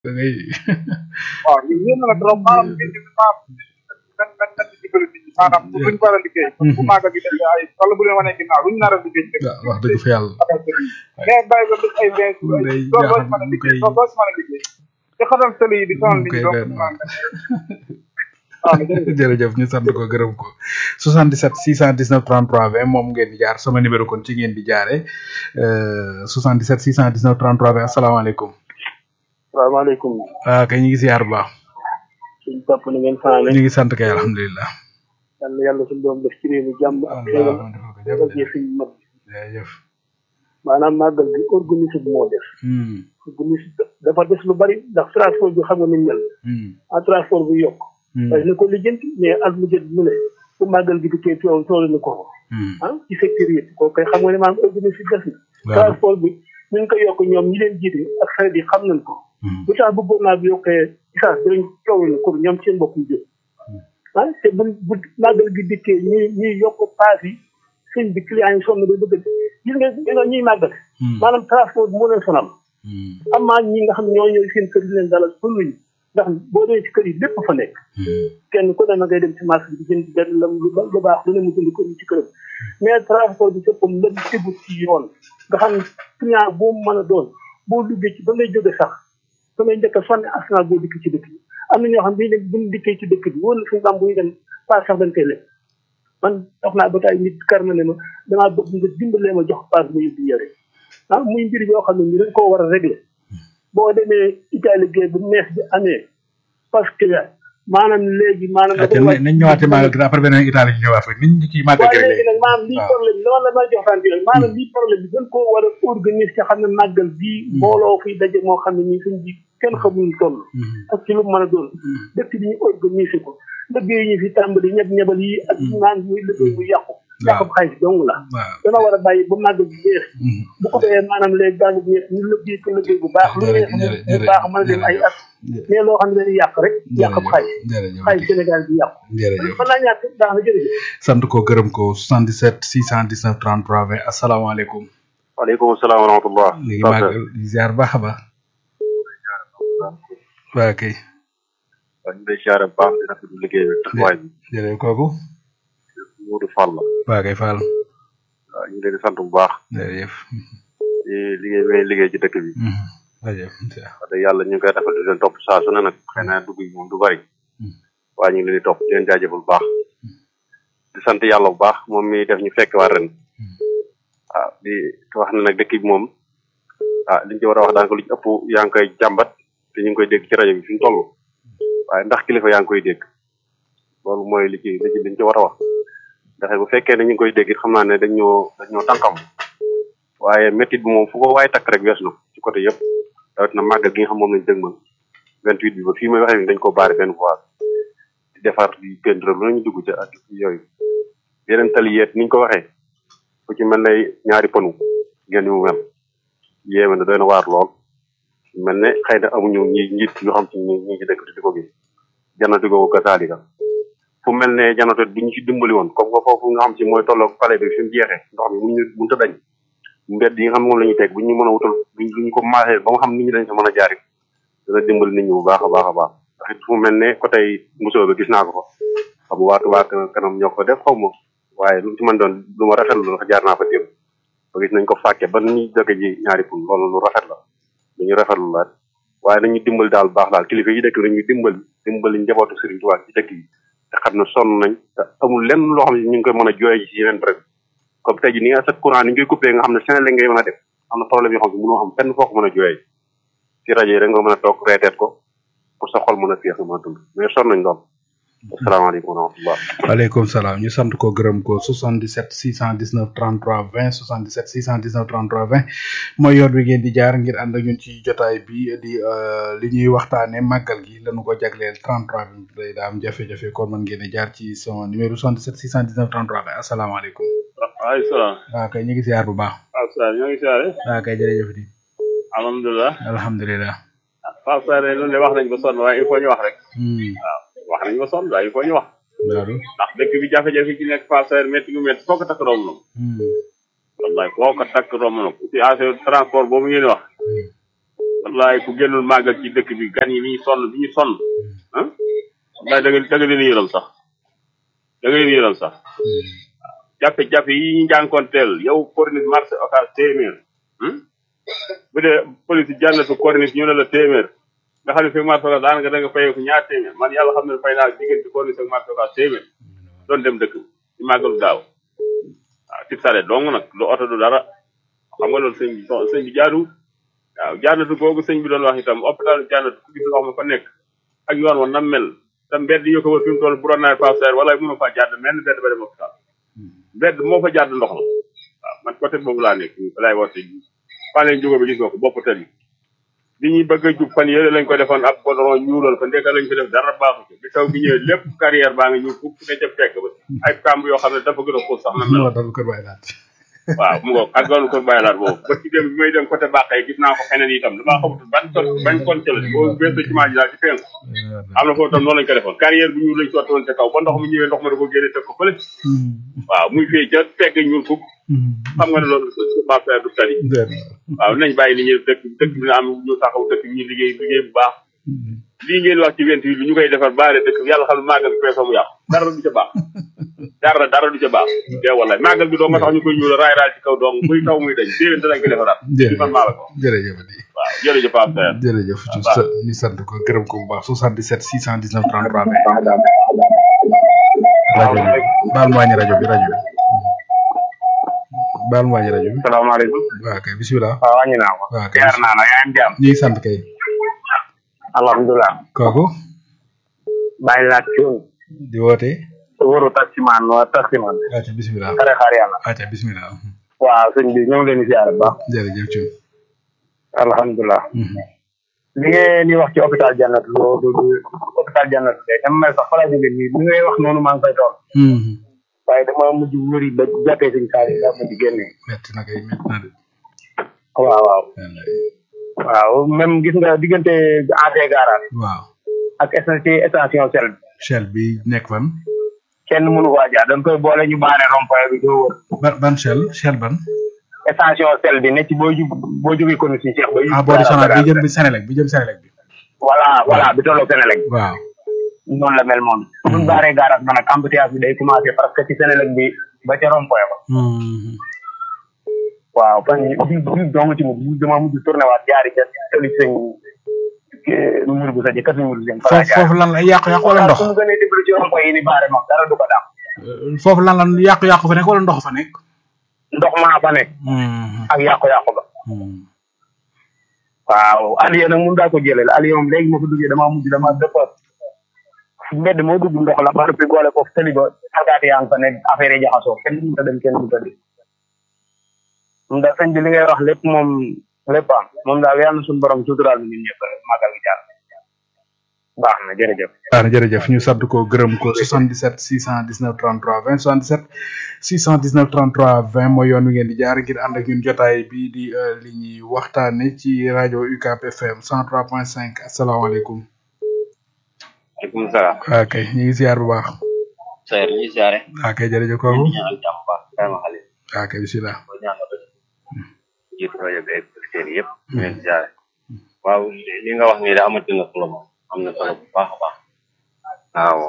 da ngay waaw ñu yéen na trop maanaam ngeen di maanaam dañ dañ dañ di dimbali nit ñi maanaam bu luñ war a liggéey bu maagal gi def ay wala bu leen wanee ginnaaw luñ nar a liggéey dëgg waaw wax dëgg fa yàlla mais bàyyi ba def ay vingt jours day ay doo doo jaaxal ci mën a mu liggéey koy- doo doo ci mën a liggéey te xatal tëli yi di sonal mu nit koy ñi donc doon waaw. waaw jërëjëf jërëjëf ñu sant ko gërëm ko 77 619 33 20 moom ngeen di jaar sama numéro kon ci ngeen di jaare euh, 77 619 33 20 asalaamaaleykum salaamaaleykum ah kay ñu ngi ziar bu baax suñ topp ni ngeen faale ñu ngi sant kay alhamdulilah yal na yàlla suñu doom def ci réew mi jàmm ak xéewal ak jëf suñ mag jërëjëf maanaam màggal bi organisé bi moo def hmm organisé dafa des lu bari ndax transport bi xam nga ni mu mel hmm en transport bi yokk hmm waaye na ko lijjanti mais at mu jët mu ne bu màggal gi dikkee tool tool na ko hmm ah ci secteur yëpp kooku koy xam nga ne maanaam organisé des na waaw transport bi ñu ngi ko yokk ñoom ñi leen jiite ak xarit yi xam nañ ko hmm bu tax bu gouvernement bi yokkee essence dinañ coow na ko ñoom seen bopp ñu jël ah te bu bu màggal gi dikkee ñuy ñuy yokk paas yi sëñ bi client yi sonn ba bëgg a gis nga gis nga ñuy màggal hmm maanaam transport bi moo leen sonal hmm am maa ñi nga xam ne ñoo ñëw seen kër yi leen dalal bëgguñu ndax boo dee ci kër yi lépp fa nekk hmm kenn ku ne na ngay dem ci marché bi jënd benn lam lu ba- lu baax lu ne mu jënd ko ci këram mais transport bi sëppam lëm tegu ci yoon nga xam ne client boo mën a doon boo duggee ci ba ngay jóge sax ba ngay njëkk a sonne askan boo dikk ci dëkk bi am na ñoo xam ne bu ñu dikkee ci dëkk bi wóor na suñu bam bu ñu dem paas sax dañ koy lekk man wax naa ba tay nit kar na ne ma damaa bëgg nga dimbalee ma jox paas ma yóbbu yore ah muy mbir yoo xam ne ni dañ koo war a régler boo demee Italie géej bu mees bi amee parce que maanaam léegi maanaam ah te nañ ñëwaatee màggal gi après beneen Italie ñu ñëwaat fa nit ñi kii màggal waaye gi léegi nag maanaam lii waaw. problème bi dama la may jox tànk yooyu maanaam lii problème bi dañ koo war a organiser te xam ne màggal bii mbooloo fiy daje moo xam ne ñii suñ bi kenn xamuñu toll Hmm, ak ci lu mu mën a doon dëkk bi ñu organiser ko liggéey ñu fi tàmbali ñeb ñebal yi ak naan muy liggéey bu yàqu yàqu xaalis dong la waaw dana war a bàyyi ba màggal bi jeex hmm. bu ko defee maanaam léegi daal di jeex ñu liggéey ko liggéey bu baax lu Jërëjëf, neex mu jërëjëf, baax mën a dem ay at mais loo xam ne dañuy yàq rek yàq ab xaalis jërëjëf xaalis Sénégal bi yàqu jërëjëf mën naa ñàkk baax na jërëjëf sant ko gërëm ko 77 619 33 20 asalaamaaleykum waaleykum salaam wa rahmatullah ñu ngi màggal di ziar baax a baax waa kay waaw ñu ngi lay siyaare bu baax di rafetlu liggéey bi taxawaay bi jërëjëf kooku Modou Fall la waa kay Fall waaw ñu ngi leen di sant bu baax jërëjëf di liggéey bi ngay liggéey ci dëkk bi Mhm. jërëjëf wax dëgg yàlla ñu ngi koy rafetlu di leen topp saa su ne nag xëy na dugg yi moom du bari waaye ñu ngi leen di topp di leen jaajëfal bu baax di sant yàlla bu baax moom mi def ñu fekk waa ren waaw di wax ne nag dëkk bi moom ah liñ ci war a wax daanaka lu ci ëpp yaa ngi koy jàmbat te ñu ngi koy dégg ci rajo bi fi mu toll waaye ndax kilifa yaa ngi koy dégg loolu mooy li ci li ci liñ ci war a wax ndax bu fekkee ne ñu ngi koy dégg it xam naa ne dañ ñoo dañ ñoo tànkam waaye métit bi moom fu ko waaye takk rek wees na ci côté yëpp rawat na màggal gi nga xam moom lañ dëgmal vingt huit bi ba fii may waxee ni dañ ko baare benn fois di defar di peintre lu nañu dugg ca ak yooyu yeneen tali yeet niñ ko waxee fu ci mel ne ñaari pënu ngeen ni mu mel yéeme na doy na waar lool mel ne xëy na amuñu ñi njiit ñu xam ci ñi ñi ci dëkk di ko gis janatu googu kasaalika fu mel ne janatu bu ñu ci dimbali woon comme que foofu nga xam ci mooy tolloog palais bi fi mu jeexee ndox mi muñu mënta dañ mbedd yi nga xam ne moom la ñuy teg bu ñu mën a wutal bu ñu ko maasee ba nga xam nit ñi dañ sa mën a jaari dana dimbali nit ñi bu baax a baax a baax ndax it fu mel ne côté Moussa bi gis naa ko fa xam nga waa Touba kanam ñoo ko def xaw ma waaye lu mu ci mën doon lu ma rafetlu la jaar naa fa démb ba gis nañ ko fàkke ba ni jóge ji ñaari pun loolu lu rafet la lu ñu rafetlu la waaye nañu dimbali daal baax daal kilifa yi dëkk nañu dimbali dimbali njabootu Serigne Touba ci dëkk yi te xam ne sonn nañ te amul lenn loo xam ne ñu ngi koy mën a jooyee ci yeneen bërëb comme tey jii ni nga sa courant ni ñu koy coupé nga xam ne Sénégal ngay mën a def am na problème yoo xam ne mënoo am fenn foo ko mën a jooyee ci rajo yi rek nga mën a toog reeteet ko pour sa xol mën a féex nga mën a dund mais sonn nañ lool asalaamaaleykum wa rahmatullah waaleykum salaam ñu sant ko gërëm ko 77 619 33 20 77 619 33 20 mooy yoon wi ngeen di jaar ngir ànd ak ñun ci jotaay bi di euh, li ñuy waxtaane màggal gi lañu ko jagleel 33 bi day daa am jafe-jafe kon mën ngeen a jaar ci sama numéro 77 619 33 20 asalaamaaleykum waaleykum salaam. waa kay ñu ngi ziar bu baax Pape Sarr ñoo ngi siyaare. waa kay jërëjëf di alhamdulilah. alhamdulilah Pape Sarr de loolu de wax nañ ko sonn waaye il faut ñu wax rek. hmm wax nañ ko sonn waaye il faut ñu wax. daadu ndax dëkk bi jafe-jafe ci nekk Pape Sarr métti gu métti foo ko takk romb na ko. hmm wallaay foo ko takk romb na ko ci affaire transport boobu ngeen wax. wallaay ku génnul màggal ci dëkk bi gan yi ni ñu sonn bi ñu sonn ah wallaay da nga da nga leen yëram sax da nga leen yëram sax jafe-jafe yi ñu jànkoonteel yow corniche marché occas téeméer hmm? bu dee police jànnatu corniche ñu ne la téeméer nga xam ne fi marché occas daanaka da nga fayeeku ñaar téeméer man yàlla xam ne fay naa diggante corniche ak marché occas téeméer doon dem dëkk ci màggalu daaw waaw tib sare dong nag lu oto du dara xam nga loolu sëñ bi so- sëñ bi jaadu waaw jaanatu googu sëñ bi doon wax itam hôpital jaanatu ku gis ndox ma fa nekk ak yoon wa nam mel te mbedd yi ko wër fi mu toll bu doon nawet Pape Serre wala mënu faa jàdd menn mbedd ba dem hôpital mbedd moo fa jàdd ndox la waaw man côté boobu laa nekk fa laay woote fan leen jógo bi gis nga ko bopp tëri bi ñuy bëgg a jub fan yële lañ ko defoon ab goudron ñuulal ko ndeka lañ ko def dara baaxu ko bi taw bi ñëwee lépp carrière baa ngi ñuul fukk ne ca fekk ba ay kàmb yoo xam ne dafa gën a xuus sax na mel moo dal kër Baye Laat waaw mu ngoog ak loolu kër bàyyi laat boobu ba ci dem bi may dem côté Bàqee gis naa ko feneen itam damaa xamutul ban ton bañ kon ca la boo weesoo ci ji daal ci fenn am na foofu tam noonu lañ ko defoon carrière bi ñuul lañ sotti woon ca kaw ba ndox mi ñëwee ndox ma da ko génne teg ko fële waaw muy fee ca fekk ñuul fukk xam nga ne loolu ma faire du tali waaw nañ bàyyi li ñuy dëkk dëkk bi na am ñu taxaw dëkk bi ñu liggéey liggéey bu baax lii ngeen wax ci vingt huit bi ñu koy defar baare dëkk bi yàlla xam ne màggal bi peesoo mu yàqu dara du ca baax dara dara du ca baax dee wallaay màggal bi doo nga tax ñu koy ñuul raay raay ci kaw dong muy taw muy dañ déwén danañ ko defaraat ci man maa la ko jërëjëf di waaw jërëjëf Pape Serre jërëjëf ñu baax. sa- ñu sant ko gërëm ko bu baax 77 619 33 20 rajo bi baal mu wàññi rajo bi rajo bi baal mu wàññi rajo bi salaamaaleykum waaw kay bisimilah waaw wàññi naa ko waaw kay jaar naa la yaa ngi jàmm ñu ngi sant kay alhamdulilah kooku bàyyi laat cuun di woote wóoru taximaan wa taximaan acca bisimilah xare xaar yàlla acca bisimilah waaw sëñ bi ñoo ngi leen di siyaare bu baax jërëjëf Thioune alhamdulilah li ngeen di wax ci hôpital jannat loolu du hôpital jannat de dama mel sax fa laa jóge nii li ngay wax noonu maa ngi koy tool waaye dama mujj wëri ba jàppee sëñ Saali daa mujj génne metti na kay metti na de waaw waaw wallaay. waaw même gis nga diggante AT garage waaw ak station station sel bi Shell bi nekk fan kenn mënu ko jaar dañ koy boole ñu baare rond-point bi doo wër ban ban Shell Shell ban station sel bi ne ci boo ju boo jógee kon si Cheikh ba ah boo di sonal bi jëm bi Sénélec bi jëm Sénélec bi voilà voilà bi tolloo Sénélec waaw noonu la mel moom buñ baaree garage ba nag embouteillage bi day commencé parce que ci Sénélec bi ba ca rond-point ba waaw fan yi bi bi dong ci mujj dama mujj tourné waat jaari ca tëli sëñ mur bu sa jëkkat mur bu sëñ fa laa foofu foofu lan la yàqu-yàqu wala ndox su mu gënee déglu ci rond-point yi ni baare moom dara du ko daam Euh, foofu lan la yàqu-yàqu fa nekk wala ndox fa nekk ndox maa fa nekk ak yàqu-yàqu ba waaw Aliou nag mun daa ko jëlee la Aliou moom léegi ma fa duggee damaa mujj dama dëpp mbedd moo dugg ndox la ba noppi boole ko tëli ba alkaati yaa ngi fa nekk affaire yi jaxasoo kenn mënut a dem kenn mënut a dem moom daal sëñ bi li ngay wax lépp moom lépp am moom daal yàlla na suñu borom suturaal ñu ñun ñëpp màggal gi jaar baax na jërëjëf. waaw jërëjëf ñu sant ko gërëm ko 77 619 33 20 77 619 33 20 mooy yoon wi ngeen di jaar ngir ànd ak ñun jotaay bii di euh, li ñuy waxtaane ci rajo UCAP FM 103.5 asalaamaaleykum. aleykum salaam waaw kay ñu ngi ziar bu baax. Seer ñu siyaare waaw kay jërëjëf kooku. ñu ñaanal jàmm baax vraiment xale waaw kay bisimilah. ko ñaanal ba jiitu rajo bi ak auditeurs yi yëpp ñu leen siyaare waaw li nga wax nii da amati na solo moom am na solo bu baax a baax waaw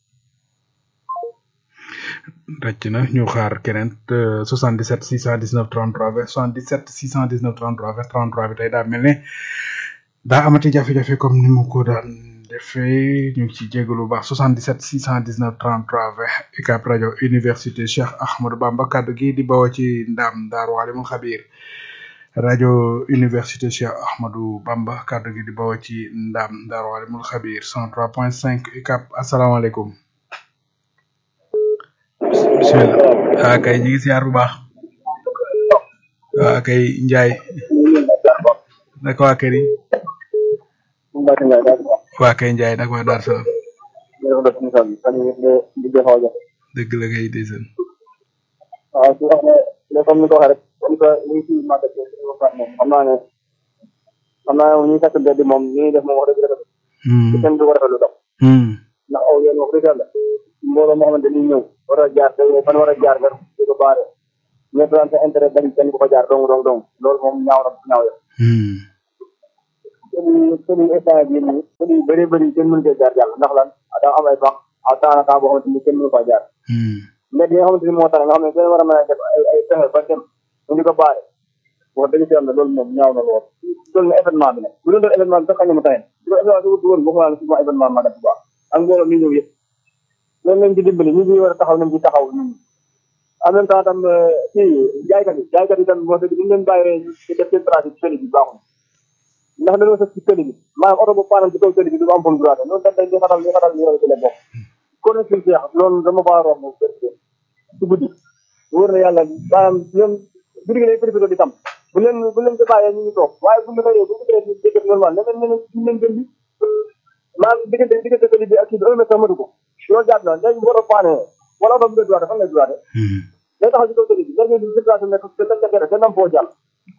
rëcc na ñu xaar keneen euh, 77 619 33 20 77 619 33 20 33 bi tey daa mel ne daa amati jafe-jafe comme ni mu ko daan defee ñu ngi ci jégalu bu baax 77 619 33 20 UCAB rajo université Cheikh Ahmadou Bamba kaddu gi di bawoo ci ndam Daaru Alimul Xabiir rajo université Cheikh Ahmadou Bamba kaddu gi di bawoo ci ndam Daaru Alimul Xabiir 103.5 UCAB asalaamaaleykum. bisimilah waa kay ñu ngi siyaar bu baax waa kay njaay naka waa kër yi waa kay njaay naka waa daar salaam dëgg la kay ndeysaan waaw su wax ne comme ni ko waxee rek comme que ñu ngi ci màggal ci suñu waxtaan moom xam naa ne xam naa ne ñu fekk mbedd moom li ñuy def moom wax dëgg rafet te kenn du ko rafetlu dox ndax aw yoon wax dëgg yàlla mbooloo moo xamante ni ñëw war a jaar te fan war a jaar nga di ko baare ñëpp daan sa intérêt dañ kenn ko fa jaar dong dong dong loolu moom ñaaw na ñaaw ya seen seen instant bii nii seen yu bëree bëri kenn mënu cee jaar jàll ndax lan daa am ay bax à temps à temps boo xamante ni kenn mënu faa jaar mais yi nga xamante ni moo tax nga xam ne kenn war a mën a def ay ay pexe ba dem ñu di ko baare wax dëgg yàlla loolu moom ñaaw na lool loolu na événement bi nag bu doon doon événement bi sax xañ na mu tane su ko événement bi woon waxuma la souvent événement ma def bu baax ak mbooloo mi ñëw yëpp loolu lañ ci dimbali ñu ngi war a taxaw nañ ci taxaw ñun en même temps tam kii jaaykat yi jaaykat yi tam wax dëgg ñu leen bàyyee ñu def seen trafic ci tëli bi baaxul ndax dañoo sëf ci tëli bi maanaam oto bu paanam ci kaw tëli bi du am fu mu droit loolu dañ day di xatal li xatal li yow ci la bokk kon suñu seex loolu dama faa romb ci guddi wóor na yàlla maanaam ñoom guddi gi lay préféré di tam bu leen bu leen ko bàyyee ñu ngi toog waaye bu ñu xëyee bu ñu xëyee ñu dégg normal leneen leneen ñu leen gën bi maanaam diggante diggante tëli bi ak kii bi un mètre matu ko loolu jàpp na léegi bu oto paanee wala oto bu dee droit fan lay droit day taxaw ci kaw tëli bi léegi ñu circulation nekk te te te te nam foo jàll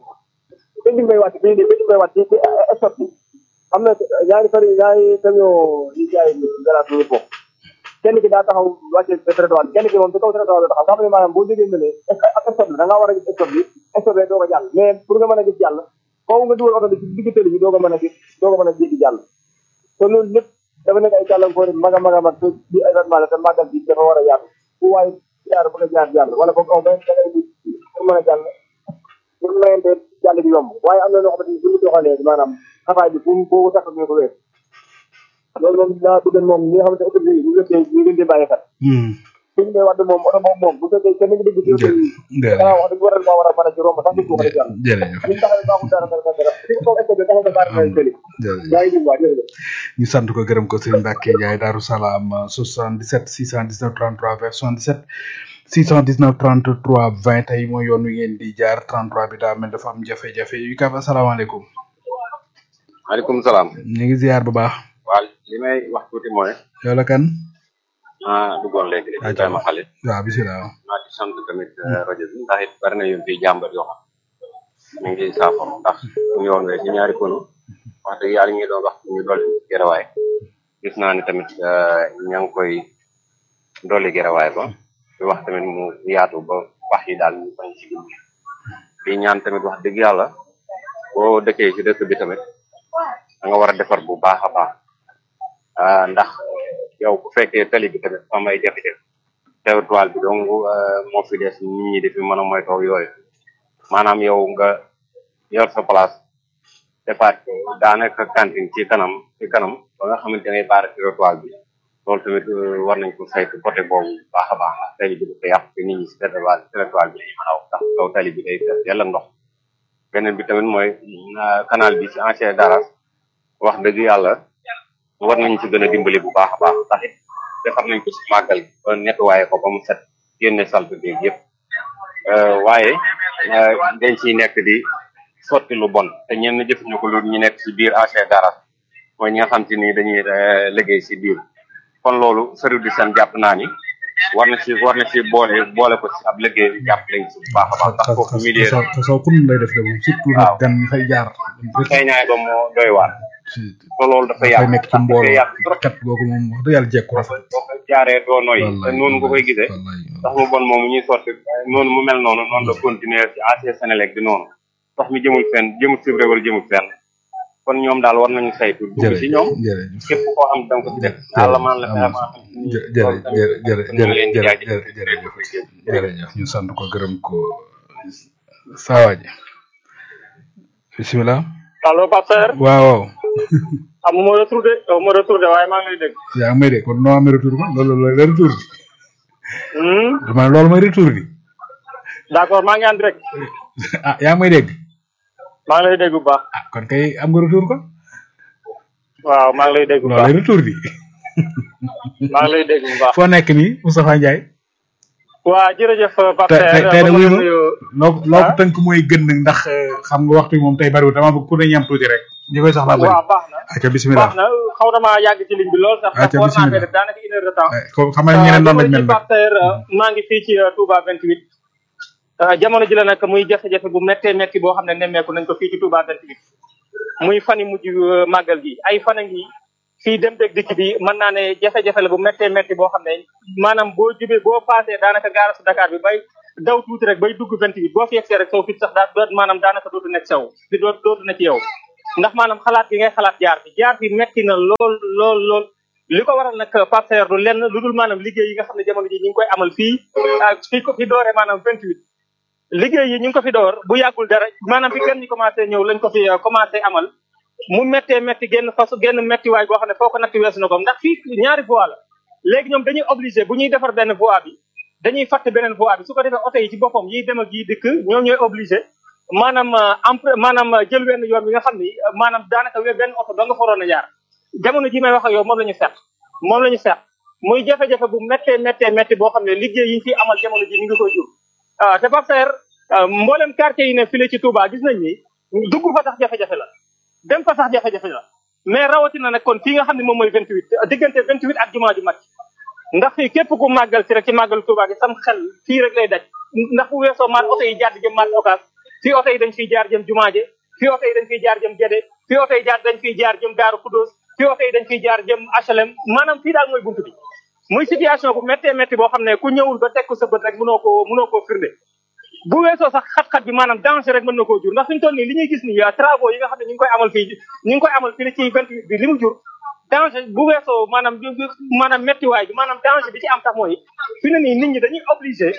te ñu may wàcc fii nii te ñu may wàcc ci stop bi am na ñaari fari ñaari camion yi jaay garaat ñu foofu kenn ki daa taxaw wàcce trottoir kenn ki moom ci kaw trottoir la taxaw nga xam ne maanaam boo jógee ne ak stop bi da ngaa war a gis stop bi stop bi doo ko jàll mais pour nga mën a gis jàll foofu nga dugal oto bi ci digg tëli bi doo ko mën a gis doo ko mën a jéggi jàll te loolu lépp dafa nekk ay gàllankoor mag a mag a mag te di événement la te màggal bi dafa war a yaatu fu waaye jaar bëgg a jaar jàll wala boog aw ba da ngay pour mën a jàll pour mayente jàll bi yomb waaye am na loo xamante ni bu ñu doxalee maanaam xafaay bi fu foo tax ñu ko wees loolu moom daa bëgg moom ñi nga xamante ne autorité yi bu fekkee ñu gën di bàyyi xel suñu dee wax moom oto moom moom bu fekkee kenn ngi dégg ci autorité yi danaa wax dëgg waral maa war a mën a ci romb sax di ko xale jàll jërëjëf ñu taxawee baaxul dara dara dara fi ko est-ce que taxaw nga baar may tëli yaa ngi dégg waa jërëjëf ñu sant ko gërëm ko Serigne Mbacke Ndiaye Darou Salam 77 619 33 vers 77 619 33 20 tey mooy yoon wi ngeen di jaar 33 bi daa mel dafa am jafe-jafe yu kaf asalaamaaleykum maaleykum salaam. ñu ngi ziar bu baax. waaw li may wax tuuti mooy. yow la kan. ah duggoon léegi de. ayca ma xale. waaw bisimilah. maa di sant tamit rajo bi ndax it bari na yu fi jàmbat yoo xam ñu ngi saafara ndax ñu yoon wee ci ñaari kono wax dëgg yàlla ñu ngi doon wax ñu dolli gerawaay gis naa ne tamit ña ngi koy dolli gerawaay ba di wax tamit mu yaatu ba wax yi daal ñu bañ ci dugg di ñaan tamit wax dëgg yàlla boo dëkkee ci dëkk bi tamit da nga war a defar bu baax a baax ndax yow bu fekkee tali bi tamit am ay jafe-jafe territoire bi donc moo fi des nit ñi di fi mën a moytoo yooyu maanaam yow nga yor sa place départ daanaka cantine ci kanam ci kanam ba nga xamante ne baara territoire bi loolu tamit war nañ ko saytu côté boobu baax a baax ndax tali bi dafa yàq te nit ñi si territoire territoire bi dañuy mën a wax ndax kaw tali bi day fees yàlla ndox beneen bi tamit mooy canal bi ci ancien daras wax dëgg yàlla war nañ ci gën a dimbali bu baax a baax ndax it defar nañ ko si màggal ba nettoyé ko ba mu set génne salte beeg yëpp waaye dañ ciy nekk di sotti lu bon te ñenn jëfuñu ko lu ñu nekk si biir ancien daras mooy ñi nga xam te ni dañuy liggéey si biir kon loolu service du seen jàpp naa ni war na si war na si boole boole ko si ab liggéey jàpp lañ si bu baax a baax ndax foofu milieu te saw kun lay def de moom surtout nag gan ñi fay jaar xëyñaay ba moo doy waar te loolu dafa yàgg dafay nekk ci mbooloo yàgg trop kat googu moom wax dëgg yàlla jekku rafet boo ko jaaree doo noy te noonu nga koy gisee wallaay ndox mu bon moomu ñuy sotti noonu mu mel noonu noonu la continuer ci AC Sénélec bi noonu ndox mi jëmul fenn jëmul si réewal jëmul fenn kon ñoom daal war nañu saytu dugg si ñoom jërëjëf képp koo xam ne da nga ko ci def yàlla man la fexe maa xam ni jërëjëf jërëjëf ñu ngi leen di jërëjëf jaajëfal jërëjëf jërëjëf ñu sant ko gërëm ko saawaji bisimilah allo Pasteur waaw waaw am ma retour de ma retour de waaye maa ngi lay dégg yaa ngi may dégg kon noo amee retour ma loolu loolu la retour bi hmm dama loolu mooy retour bi d'accord maa ngi en direct ah yaa ngi may dégg maa ngi lay dégg bu baax ah kon kay am nga retour kon waaw maa ngi lay dégg bu loolu baax lay retour bi maa ngi lay dégg bu baax foo nekk nii Moustapha Ndiaye waa jërëjëf tey Pasteur tey tey ba nag ma wuyu ma nuyu loo loo ko ah? tënk mooy gën nag ndax eh, xam nga waxtu bi moom tey bariwul dama bëgg ku ne ñam tuuti rek ñi koy soxlaa bëri waaw baax na ayca bisimilah baax na xaw na maa yàgg ci ligne bi lool sax Ah, ndax ca war naa bismillah. fee def daanaka une heure de temps Eh, ko xam nga ñeneen noonu lañ mel ci nag Pasteur maa ngi fii ci euh, Touba 28 Euh, jamono ji la nag muy jafe-jafe bu méttee métti boo xam ne nemmeeku nañ ko fii ci Touba 28 muy fan yi mujj euh, màggal gi ay fan a ngi fii dem dëgg dikk bi mën naa ne jafe-jafe la bu méttee métti boo xam ne maanaam boo jubee boo passé daanaka gaara su Dakar bi bay daw tuuti rek bay dugg 28 boo fi yegsee rek soo fit sax daa doot maanaam daanaka dootu nekk saw di doot dootu na ci yow ndax maanaam xalaat gi ngay xalaat jaar bi jaar bi metti na lool lool lool li ko waral nag Pape Saer du lenn lu dul maanaam liggéey yi nga xam ne jamono ji ñu ngi koy amal fii fii ko fi doore maanaam vingt huit liggéey yi ñu ngi ko fi door bu yàggul dara maanaam bi gën ñi commencé ñëw lañ ko fi commencé amal mu méttee métti génn fas génn métti waay boo xam ne foo ko natti weesu na ko ndax fii ñaari voie la léegi ñoom dañuy obligé bu ñuy defar benn voie bi dañuy fàtt beneen voie bi su ko defee oto yi ci boppam yiy dem ak yiy dikk ñoom ñooy obligé maanaam empre maanaam jël wenn yoon bi nga xam ni maanaam daanaka we benn oto doo nga faroon a jaar jamono ji may wax ak yow moom la ñu seet moom la ñu seet muy jafe-jafe bu méttee méttee métti boo xam ne liggéey yi ñu fi amal jamono ji ñu ngi koy jur ah te Pape Saer mboolem quartier yi ne file ci Touba gis nañ ni dugg fa sax jafe-jafe la dem fa sax jafe-jafe la mais rawatina nag kon fii nga xam ne moom mooy 28 diggante 28 ak jumaa ju mag ndax fii képp ku màggal si rek ci màggal Touba gi sam xel fii rek lay daj ndax bu weesoo maat oto yi jàdd jëm maat okas fii oto yi dañ fiy jaar jëm jumaaje fii oto yi dañ fiy jaar jëm Gédé fii oto yi jaar dañ fiy jaar jëm Daaru Kudos fii oto yi dañ fiy jaar jëm HLM maanaam fii daal mooy buntu bi muy situation bu méttee métti boo xam ne ku ñëwul ba teg ko sa bët rek mënoo koo mënoo koo firnde bu weesoo sax xat-xat bi maanaam danger rek mën na koo jur ndax fi ñu toll nii li ñuy gis nii travaux yi nga xam ne ñu ngi koy amal fii ñu ngi koy amal fii ci vingt huit bi li mu jur danger bu weesoo maanaam maanaam méttiwaay bi maanaam danger bi ci am sax mooy fi ne nii nit ñi dañuy obligé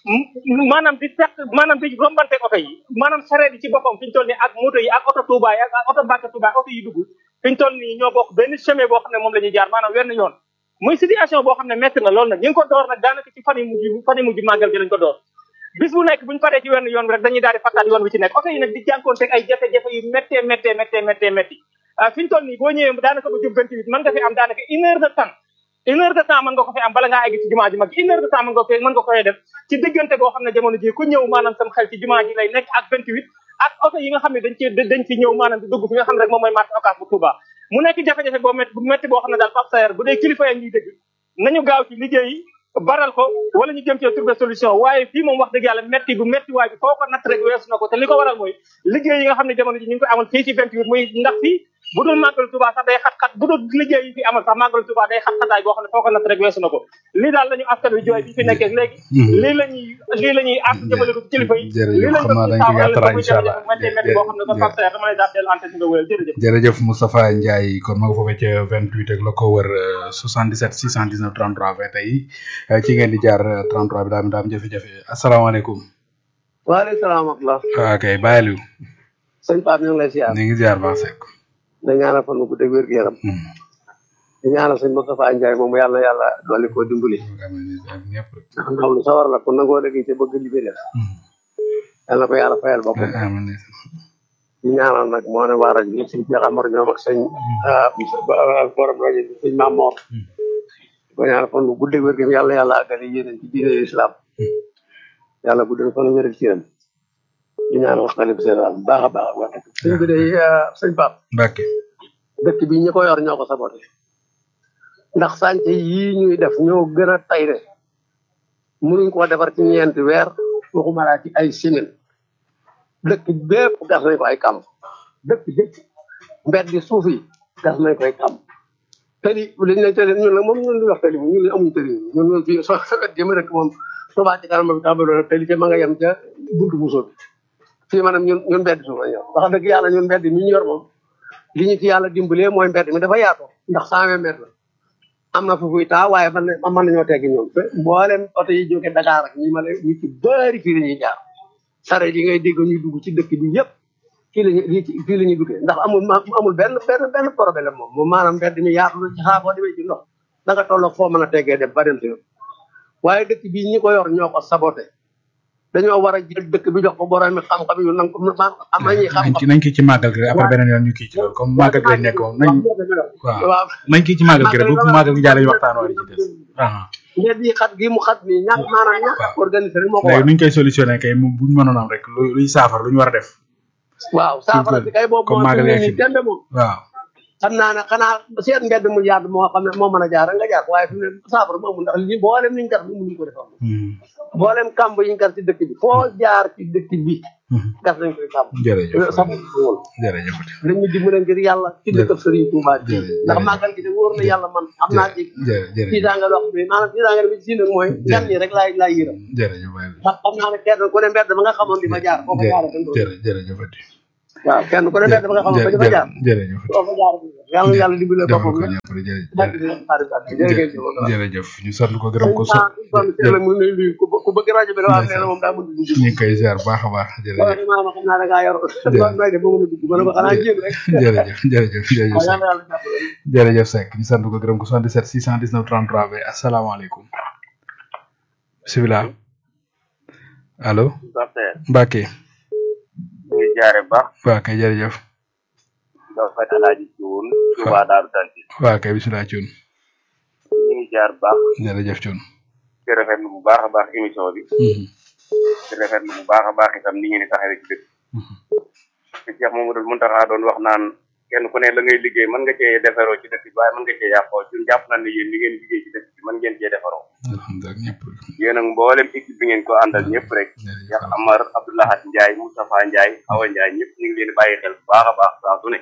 maanaam di perte maanaam di rombante oto yi maanaam sareet yi ci boppam fi ñu toll nii ak moto yi ak oto Touba yi ak oto Mbacke Touba oto yi dugg fi ñu toll nii ñoo bokk benn chemin boo xam ne moom la ñuy jaar maanaam wenn yoon muy situation boo xam ne métti na loolu nag ñu ngi ko door nag daanaka ci fan yi mujj fan yi mujj màggal gi lañ ko door bis bu nekk buñu paree ci wenn yoon bi rek dañuy daal di fattaat yoon bi ci nekk oto yi nag di jànkoonteeg ay jafe-jafe yu méttee méttee méttee méttee métti fi ñu toll nii boo ñëwee daanaka ba jëm 28 mën nga fi am daanaka une heure de temps une heure de temps mën nga ko fi am bala ngaa egg ci jumaa ji mag une heure de temps mën nga ko mën nga koy def ci diggante boo xam ne jamono ji ku ñëw maanaam sam xel ci jumaa ji lay nekk ak 28 ak oto yi nga xam ne dañ ci dañ fi ñëw maanaam di dugg fi nga xam ne rek moom mooy marché Ocass bu Touba mu nekk jafe-jafe boo métti bu métti boo xam ne daal Pape Saer bu dee kilifa yi ñuy dégg nañu gaaw ci liggéey baral ko wala ñu jëm ci trouver solution waaye fii moom wax dëgg yàlla métti bu métti waay bi foo ko natt rek weesu na ko te li ko waral mooy liggéey yi nga xam ne jamono ji ñu ngi koy amal fii ci 28 muy ndax fii bu dul màggal Touba sax day xat-xat bu dul liggéey yi fi amal sax màggal Touba day xat-xataay boo xam ne foo ko natt rek weesu na ko lii daal la ñu askan wi jooy bi fi nekkee léegi lii la ñuy lii la ñuy àtt jëmale ko ci kilifa yi lii lañ ko ci saafara incha allah métti métti boo xam ne kon Pape Saer dama lay daal dellu antenne nga wéyal jërëjëf jërëjëf Moustapha Ndiaye kon ma nga foofee ca 28 ak la ko wër 77 619 33 20 tey ci ngeen di jaar 33 bi daam daam jafe-jafe asalaamaaleykum waaleykum salaam wa rahmatulah. waaw kay bàyyi sëñ Pape ñu ngi lay ziar. ñu ngi ziar baax Seck. da ñaanal fan bu dégg wér gu yaram. di ñaanal sëñ Moustapha Ndiaye moom yàlla na yàlla dolli koo dimbali. ndax ndaw lu sawar la kon nangoo dégg ci bëgg li muy def. yàlla na ko yàlla fayal boppam. di ñaanal nag moo ne waa rajo bi sëñ Cheikh Amar ñoom ak sëñ borom rajo bi sëñ Maam Mor. di ko ñaanal fan bu guddee wér gu yàlla yàlla àggale yéeneen ci diine islam. yàlla guddal fan wér ci yéen. di ñaanal xalif général bu baax a baax wax dëgg sëñ bi day sëñ Pape Mbacke dëkk bi ñi ko yor ñoo ko saboté ndax sànce yii ñuy def ñoo gën a tay de mënuñ koo defar ci ñeenti weer waxuma laa ci ay semaine dëkk bépp gas nañ ko ay kàmb dëkk bépp mbedd di suuf yi gas nañ ko ay kàmb tëli li ñu lay tëli ñun nag moom ñun li wax tëli ñun li amuñu tëli ñun ñun fii so sa wet jëm rek moom Touba ci kanam bi tàmbaloon tëli ca ma nga yem ca buntu bu soobi fii maanaam ñun ñun mbedd suuf lañ yor wax dëgg yàlla ñun mbedd mi ñu yor moom li ñu ci yàlla dimbalee mooy mbedd mi dafa yaatoo ndax cent vingt mètres la am na foofuy taa waaye man mën nañoo teggi ñoom mboolem oto yi jóge Dakar ak ñi ma lay ñu ci bëri fii la ñuy jaar sare yi ngay dégg ñuy dugg ci dëkk bi yëpp fii lañu fii la ñuy duggee ndax amul amul benn benn benn problème moom moom maanaam mbedd mi yaatu na ci xaa boo demee ci ndox da nga tolloog foo mën a teggee dem ba dem si waaye dëkk bi ñi ko yor ñoo ko saboté dañoo war a jël dëkk bi jox ko borom xam-xam yu nang am nañuy xam-xam nañ kii ci màggal gi après beneen yoon ñu kii ci loolu comme màggal gi lañ nekk moom nañ waaw nañ kii ci màggal gi rek bu màggal gi jàllee ñu waxtaan wala ci des mbedd yi xat gi mu xat mi ñàkk maanaam ñàkk organisé rek moo ko léegi nuñ koy solutionné kay mu buñ mënoon am rek lu luy saafara lu ñu war a def waaw saafara bi kay boobu comme màggal ni tembe moom waaw xam naa ne xanaa seet mbedd mu yaatu moo xam ne moo mën a jaar nga jaar waaye fi mu ne saafara mu amul ndax li mboolem liñ gas bi mënuñu ko defam mboolem kamb yiñ gas ci dëkk bi foo jaar ci dëkk bi gas nañ koy kamb jërëjëf sax woon jërëjëf dañu dimbale ngir yàlla ci dëkk Serigne Touba bi ndax màggal gi de wóor na yàlla man am naa ci ci daanga loo xam ne maanaam ci daanga bi ci nag mooy gan ñi rek laay laay yëram jërëjëf ndax xam naa ne kenn ku ne mbedd ma nga xamoon di ma jaar foofu jaar jërëjëf waaw kenn ku ne dafa nga xam ba dafa jaar jërëjëf soo fa jaar yàlla na yàlla dimbale defal boppam ko rek ñëpp rek barke jërëjëf bi xarit ak jërëjëf jërëjëf ñu sant ko gërëm ko so la mu ne lii ku ku bëgg rajo bi dafa am nee na moom daa mën di ñu ngi koy ziar baax a baax waaw jërëjëf maa ma xam naa da ngaa yor nooy def ba mën a dugg ma ne ko xanaa jéem rek jërëjëf jërëjëf jërëjëf waaw Seck yàlla yàlla jàppale jërëjëf Seck ñu sant ko gërëm ko 77 619 33 20 asalaamaaleykum bisimilah allo Docteur Mbacke ñu ngi jaare baax waa kay jërëjëf daw fat alaaji cuun Tuubaa Daaru Tanti waa kay bisimilah Thioune ñu ngi jaar baax jërëjëf Thioune di rafetlu bu baax a baax émission bi Mhm. di rafetlu bu baax a baax itam ni ngeen di taxawee ci dëkk te Cheikh Mamadou Mountakha doon wax naan kenn ku ne la ngay liggéey mën nga cee defaroo ci dëkk bi waaye mën nga cee yàqoo ñun jàpp nañ ne yéen li ngeen liggéey ci dëkk bi mën ngeen cee defaroo alhamdulilah ñëpp rek yéen ak mboolem équipe bi ngeen ko àndal ñëpp rek jërëjëf Cheikh Amar Abdoulahat Ndiaye Moustapha Ndiaye Awa Ndiaye ñëpp ñu ngi leen di bàyyi xel bu baax a baax saa su ne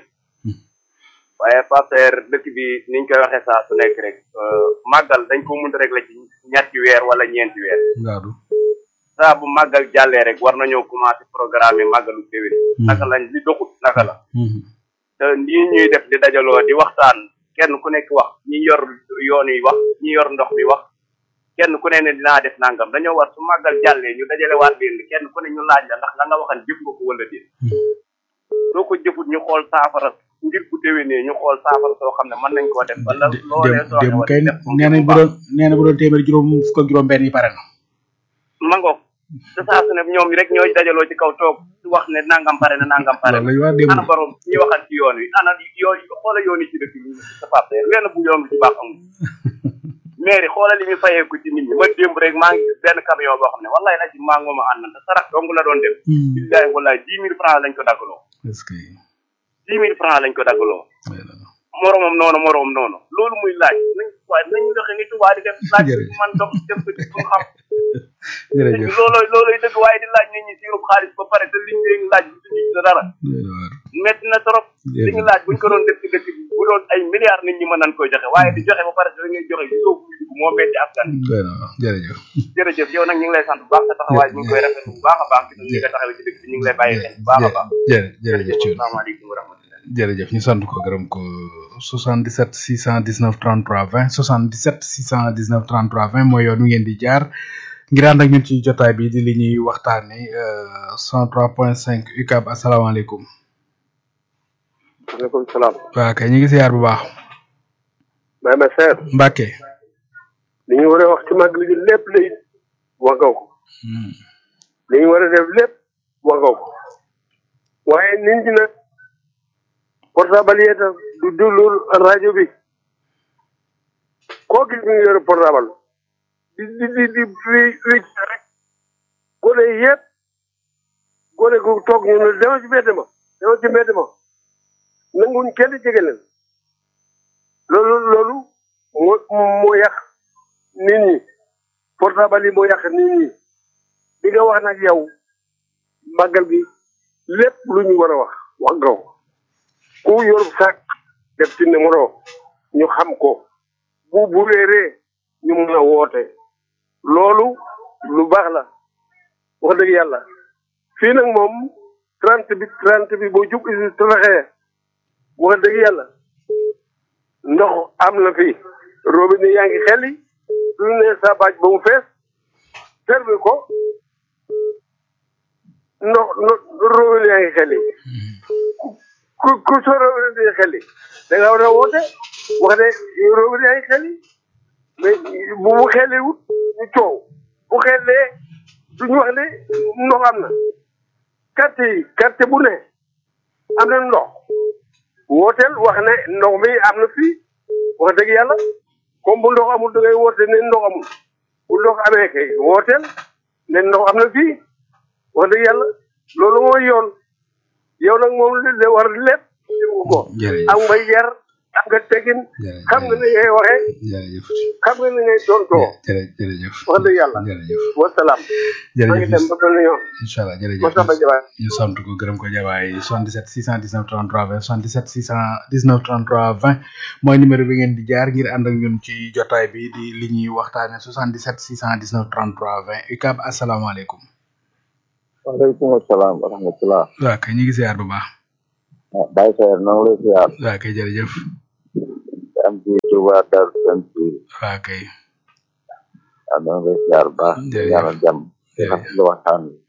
waaye Pasteur dëkk bi niñ koy waxee saa su nekk rek màggal dañ ko mënta rek la ci ñetti weer wala ñeenti weer ngaadu saa bu màggal jàllee rek war nañoo commencé programme màggalu déwén naka lañ li doxut naka la Mhm. te lii ñuy def di dajaloo di waxtaan kenn ku nekk wax ñi yor yoon yi wax ñi yor ndox mi wax kenn ku ne ne dinaa def nangam dañoo war su màggal jàllee ñu dajale waat leen kenn ku ne ñu laaj la ndax la nga waxan jëf nga ko wala déet soo ko jëfut ñu xool saafara ngir bu déwénee ñu xool saafara soo xam ne mën nañ koo def wala Dé- loolee dem soo dem xewal kay def ko nee nañ bu doon nee na bu doon téeméer juróom fukk ak juróom benn yi pare na mango te saa su ne ñoom rek ñooy dajaloo ci kaw toog wax ne nangam pare na nangam pare loolu na lañu wax démb ana borom ñi waxal ci yoon wi ana yoon xoola yoon yi ci dëkk bi sa pape wenn bu yoon bi ci baax amul mairie xoola li ñu fayeeku ci nit ñi ma démb rek maa ngi gis benn camion boo xam ne wallahi la ci maa ngi mooma ànd te sarax dong la doon def Hmm. billahi wallahi dix mille francs lañ ko daggaloo est-ce que dix mille francs lañ ko daggaloo voilà. moromam noonu moromam noonu loolu muy laaj nañ waaye nañ doxe ni tubaa di def laaj Jërëjëf. man dox def ko ci pour xam jërëjëf loolooy looloy dëgg waaye di laaj nit ñi siirub xaalis ba pare te liñ leen laaj bu ci sa dara metti na trop li ñu laaj buñ ko doon def ci dëkk bi bu doon ay milliards nit ñi mën nañ koy joxe waaye di joxe ba pare da ngay joxe gisoo ko dugg moo metti askan wi doy na waaw jërëjëf jërëjëf yow nag ñu ngi lay sant bu baax sa taxawaay ñu ngi koy rafetlu bu baax a baax ci ñi nga taxawee ci dëkk bi ñu ngi lay bàyyi xel bu baax a baax jërë jërëjëf Thioune asalaamaaleykum wa rahmatulah jërëjëf ñu sant ko gërëm ko 77 619 33 20 77 619 33 20 mooy yoon wi ngeen di jaar ngir ànd ak ñun ci jotaay bi di li ñuy waxtaane euh, 103.5 UCAB asalaamaaleykum waaleykum salaam. waa kay ñu ngi siyaar bu baax Baye ma seer Mbacke li ñu war a wax ci màggal gi lépp lay wax nga ko Hmm. li ñu war a def lépp wax nga ko waaye nit ñi nag portable yee tax du déglu rajo bi koo gis mi ngi yore portable di di di di wi wi rek gone yëpp gone gu toog ñu ne demal ci mbedd ma demal ci mbedd ma nanguñ kenn jege leen loolu loolu moo moo yàq nit ñi portable yi moo yàq nit ñi di nga wax nag yow màggal gi lépp lu ñu war a wax wax nga ko ku yor sac def ci numéro ñu xam ko bu bu réeree ñu mun a woote loolu lu baax la wax dëgg yàlla fii nag moom trente bi trente bi boo jub isi talaxee wax dëgg yàlla ndox am na fi robinet yaa ngi xeli lu ne sa baaj ba mu fees servi ko ndox ndox robinet yaa ngi xeli ku ku soo robinet di xeli da nga war a woote wax ne robinet yaa ngi xeli mais bu mu xeliwut ñu coow bu xelee duñu wax ne ndox am na carte yi carte bu ne am na ndox wooteel wax ne ndox mi am na fii wax dëgg yàlla comme bu ndox amul da ngay woote ne ndox amul bu ndox amee kay wooteel ne ndox am na fii wax dëgg yàlla loolu mooy yoon yow nag moom li la war lépp dégg ko jërëjëf am nga yar am nga tegin jërëjëf xam nga ni ngay waxee jërëjëf xam nga ni ngay tontoo jërëjëf jërëjëf wax dëgg yàlla jërëjëf wasalaam maa ngi dem jërëjëf ba benn yoon incha allah jërëjëf Moustapha Diabaye ñu sant ko gërëm ko jabaay 77 619 33 20 77 619 33 20 mooy numéro bi ngeen di jaar ngir ànd ak ñun ci jotaay bi di li ñuy waxtaane 77 619 33 20 UCAB asalaamaaleykum waaleykum salaam wa rahmatulah. waaw kay ñu ngi siyaar bu baax Baye Seer noo ngi lay siyaar waa kay jërëjëf am ci Touba Darou Tanzil waa kay waaw noo ngi lay siyaar bu baax di Jërëjëf. ñaanal jàmm di rafetlu waxtaan wi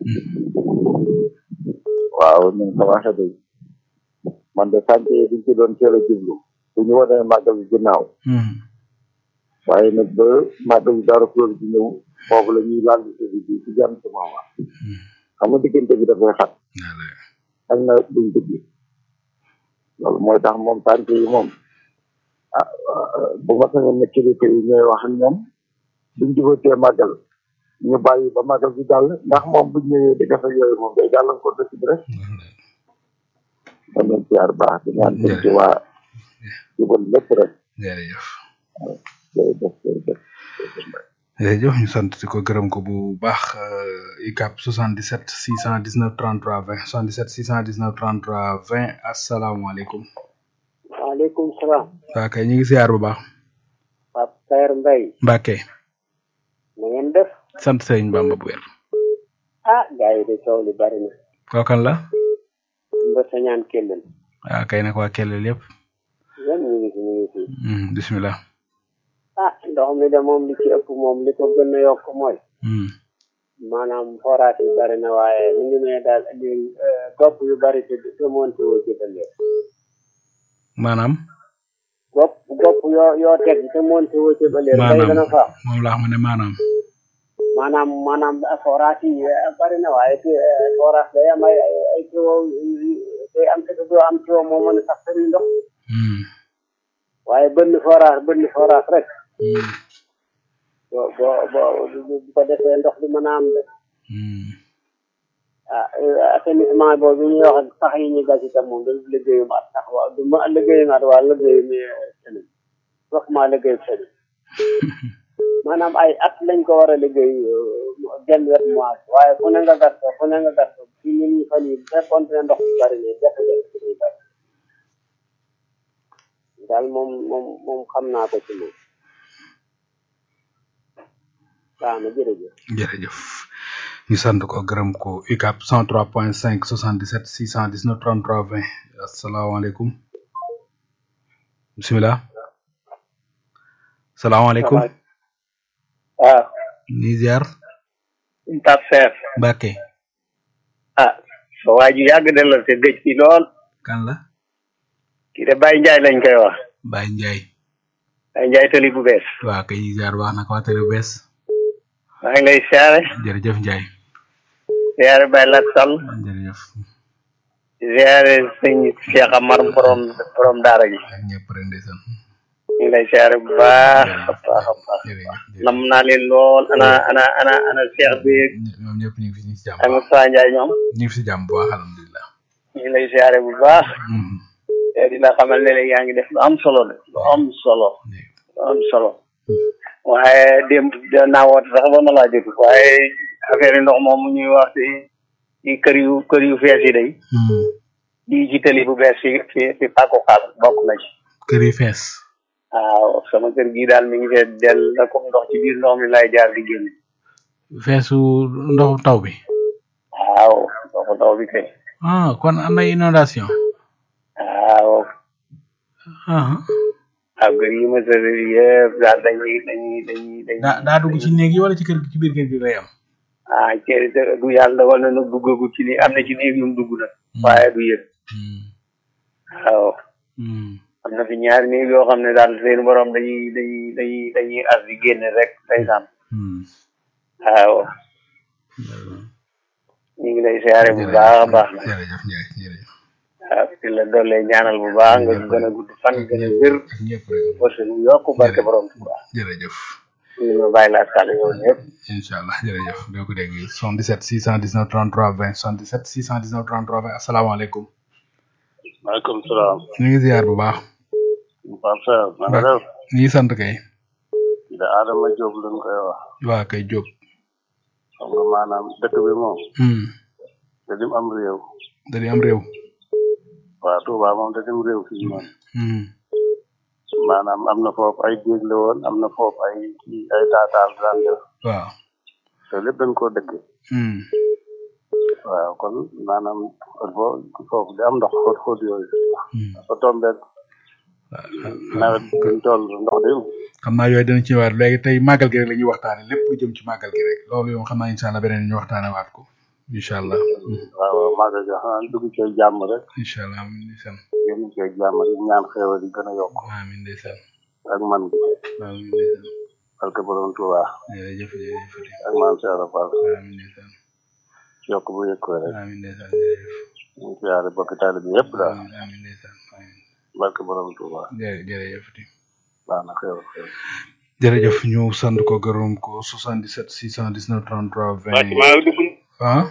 waaw ni nga ko waxee de man de sànq yi duñ ci doon teel a jublu bu ñu wanee màggal bi ginnaaw Hmm. waaye nag ba màggal bi dara kuréel bi ñëw foofu la ñuy laal ci bi ci jàmm ci moom xam nga diggante bi dafay xat ak na duñ dugg loolu mooy tax moom tànk yi moom ah ah, bu ma sañoon ne kilifa yi ñooy wax ak ñoom buñ jubatee màggal ñu bàyyi ba màggal bi dal ndax moom buñ ñëwee di def ak yooyu moom day gàllankoor dëkk bi rek man leen siyaar baax di ñaan sëñ ci waa jubal lépp rek jërëjëf jërëjëf jërëjëf jërëjëf ñu sant di ko gërëm ko bu baax euh, ICAP 77 619 33 20 77 619 33 20 asalaamaaleykum waaleykum salaam waa kay ñu ngi siyaar bu baax Pape Saer Mbaye Mbàkke na ngeen def sant sëriñ Bamba bu wér ah gars yi de coow li bari na kookan la mba sañaan kellel waa kay nag waa kellel yëpp yan ñu ngi fi ñu ngi fi Hmm, bismillah ah ndox mi de moom li ci ëpp moom li ko gën a yokk mooy Hmm. maanaam forage yi bari na waaye mu ngi may daal indi gopp yu bari te te monté woo ci ba léegi maanaam gopp gopp yoo yoo teg te monté woo ci ba léegi day gën a maanaam faaw moom laa xam ne maanaam maanaam maanaam forage yi eh, bari na waaye te eh, forage day am ay ay ay tuyau yu- yu- day am te doo am tuyau moo mën a sax sëriñ ndox Hmm. waaye bënn forage bënn forage rek Hmm. boo boo boo bu ko defee ndox du mën a am de Hmm. ah eh, assainissement boobu ñuy wax ak sax yi ñu gas itam moom du liggéeyu mat sax waaw du ma liggéeyu mat waa liggéeyu mi sëriñ waxuma liggéeyu sëriñ maanaam ay at lañ ko war a liggéey genn wet mois waaye fu ne nga gas ko fu ne nga gas ko fi ñu ñu fan yi bu fekkoon ne ndox bi bari ne jafe-jafe bi day bari daal moom moom moom xam naa ko ci moom waaw na jërëjëf jërëjëf ñu sant ko gërëm ko UCAP 103.5 77 619 33 20 asalaamaaleykum bisimilah salaamaaleykum waaw ñi ziar Pape Seer Mbàkke ah sa waa ji yàgg de la te gëj fi lool kan la kii de Baye Ndiaye lañ koy wax Baye Ndiaye Baye Ndiaye tali bu bees waa kay ñi ziar baax na ko waa télé bu bees maa ngi lay siyaare jërëjëf Ndiaye siyaare Baye Lat Sall jërëjëf siyaare sëñ Cheikh Amar borom borom daara ji ak ñëpp rek ndeysaan ñu ngi lay siyaare bu baax a baax a baax nam naa leen lool ana ana ana ana Cheikh bi ñoom ñëpp ñu ngi fi ñu ngi si jàmm ak Moussa Ndiaye ñoom ñu ngi fi si jàmm bu baax alhamdulilah ñu ngi lay siyaare bu baax te di la xamal ne la yaa ngi def lu am solo de lu am solo lu am solo waaye démb da naa woote sax ba ma laa jot waaye affaire yi ndox moom ñuy wax ci ci kër yu kër yu fees yi day di ci tali bu bees fi fi fi pàkku xaal bokk na ci kër yi fees waaw sama kër gii daal mi ngi fee del la comme ndox ci biir ndox mi lay jaar di génn feesu ndoxu taw bi waaw ndoxu taw bi kay ah kon am na inondation waaw ah waaw kër yi ma sëri yëpp daal dañuy dañuy dañuy dañuy daa daa dugg ci néeg yi wala ci kër gi ci biir kër gi lay am ah ci du yàlla dogal na nag duggagu ci ni am na ci néeg yu mu dugg nag waaye du yëg waaw am na fi ñaari néeg yoo xam ne daal seen borom dañuy dañuy dañuy dañuy as di génne rek ndeysaan waaw ñu ngi lay siyaare bu baax a baax nag jërëjëf Ndiaye jërëjëf waaw di la doole ñaanal bu baax nga gën a gudd fan gën a wér parce que yokk barke borom Tuuba jërëjëf ñu ma bàyyi laa sàll yow ñëpp incha allah jërëjëf doo ko dégg 77 619 33 20 77 619 33 20 asalaamaaleykum maaleykum salaam. ñu ngi ziar bu baax Pape Seer na nga def. ñu ngi sant kay da Adama Diop lañ koy wax. waa kay Diop xam nga maanaam dëkk bi moom. hmm da dim am réew. da di am réew waaw Touba moom da dim réew fii moom. hmm maanaam am na foofu ay géej la woon am na foofu ay ay taataal daan def. waaw te lépp dañ koo dëkk. hmm waaw kon maanaam il faut foofu di am ndox xóot xóot yooyu ba tombeeg nawet buñ toll ndox de xam naa yooyu dana ci waat léegi tey màggal gi rek la ñuy waxtaane lépp lu jëm ci màggal gi rek loolu yow xam naa incha allah beneen ñu waxtaane waat ko incha allah waaw waaw màggal gi xanaa dugg ci jàmm rek incha allah amin ndeysaan génn ci jàmm rek ñaan xéewal yi gën a yokk amin ndeysaan ak man gi amin ndeysaan barke borom Tuubaa jërëjëf jërëjëf ak maam Cheikh Rafal amin ndeysaan yokk bu yëg ko rek amin ndeysaan jërëjëf ñu ngi siyaare bokki taalibe bi yëpp daal amin ndeysaan amin barke borom Tuubaa jërë jërëjëf di baax na xéewal xéewal jërëjëf ñu sant ko gërëm ko 77 619 33 20 ah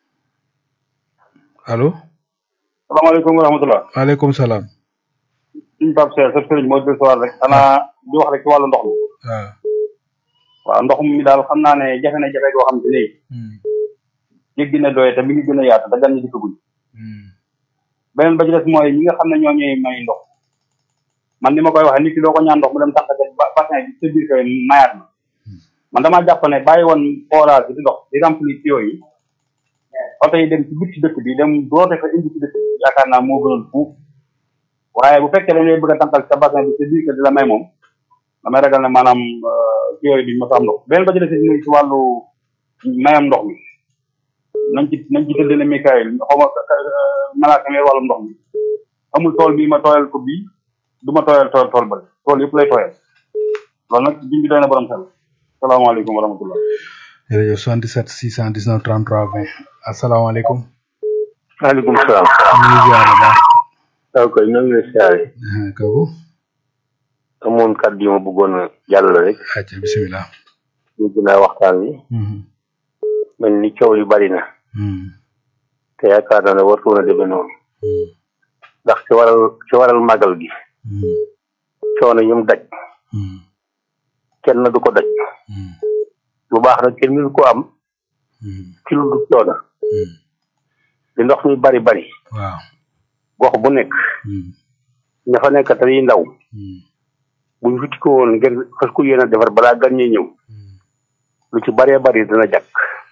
allo salaamaaleykum wa rahmatulah. waaleykum salaam suñu Pape Cheikh sa sëriñ moo del sowar rek xanaa di wax rek ci wàllu ndox mi waaw waaw ndox mi daal xam naa ne jafe na jafe goo xam te ne jéggi na doye te mi ngi gën a yaatu te gan ñi di guñ beneen ba ci des mooy ñi nga xam ne ñoo ñuy may ndox man ni ma koy waxee nit ki doo ko ñaan ndox mu dem tànqate bassin bi sa biir kër mayaat na man damaa jàpp ne bàyyi woon forage bi di ndox di remplir tuyau yi oto yi dem ci biir ci dëkk bi dem doote fa indi ci dëkk bi yaakaar naa moo gënal fuuf waaye bu fekkee dañ lay bëgg a tànqal sa bassin bi sa biir kër di la may moom damay ragal ne maanaam tuyau yi duñ ma sa am ndox beneen ba ci des muy ci wàllu mayam ndox mi nañ ci nañ ci tëddee ne Mikaël xaw ma malaaka mi wàllum ndox mi amul tool bii ma tooyal ko bii du ma tooyal tool tool ba tool yëpp lay tooyal loolu nag biñ bi doy na borom xel salaamaaleykum wa rahmatullah jërëjëf 77 619 33 20 asalaamaaleykum maaleykum salaam. ñu ngi ziar bu baax waaw kay ñu ngi lay siyaare. kooku amoon kàddu yu ma bëggoon a jàll rek. acca bisimilah ñu gën a waxtaan wi. mel ni coow li bari na. te yaakaar naa ne wartu woon a demee noonu. ndax ci waral ci waral màggal gi. coono yum daj. kenn du ko daj. lu baax nag kenn mënu ko am. ci lu dul coono. li ndox mi bari bari. waaw gox bu nekk. ña fa nekk te yi ndaw. buñ fi ko woon ngir fas ko yéen a defar balaa gan ñi ñëw. lu ci baree bari dana jàkk.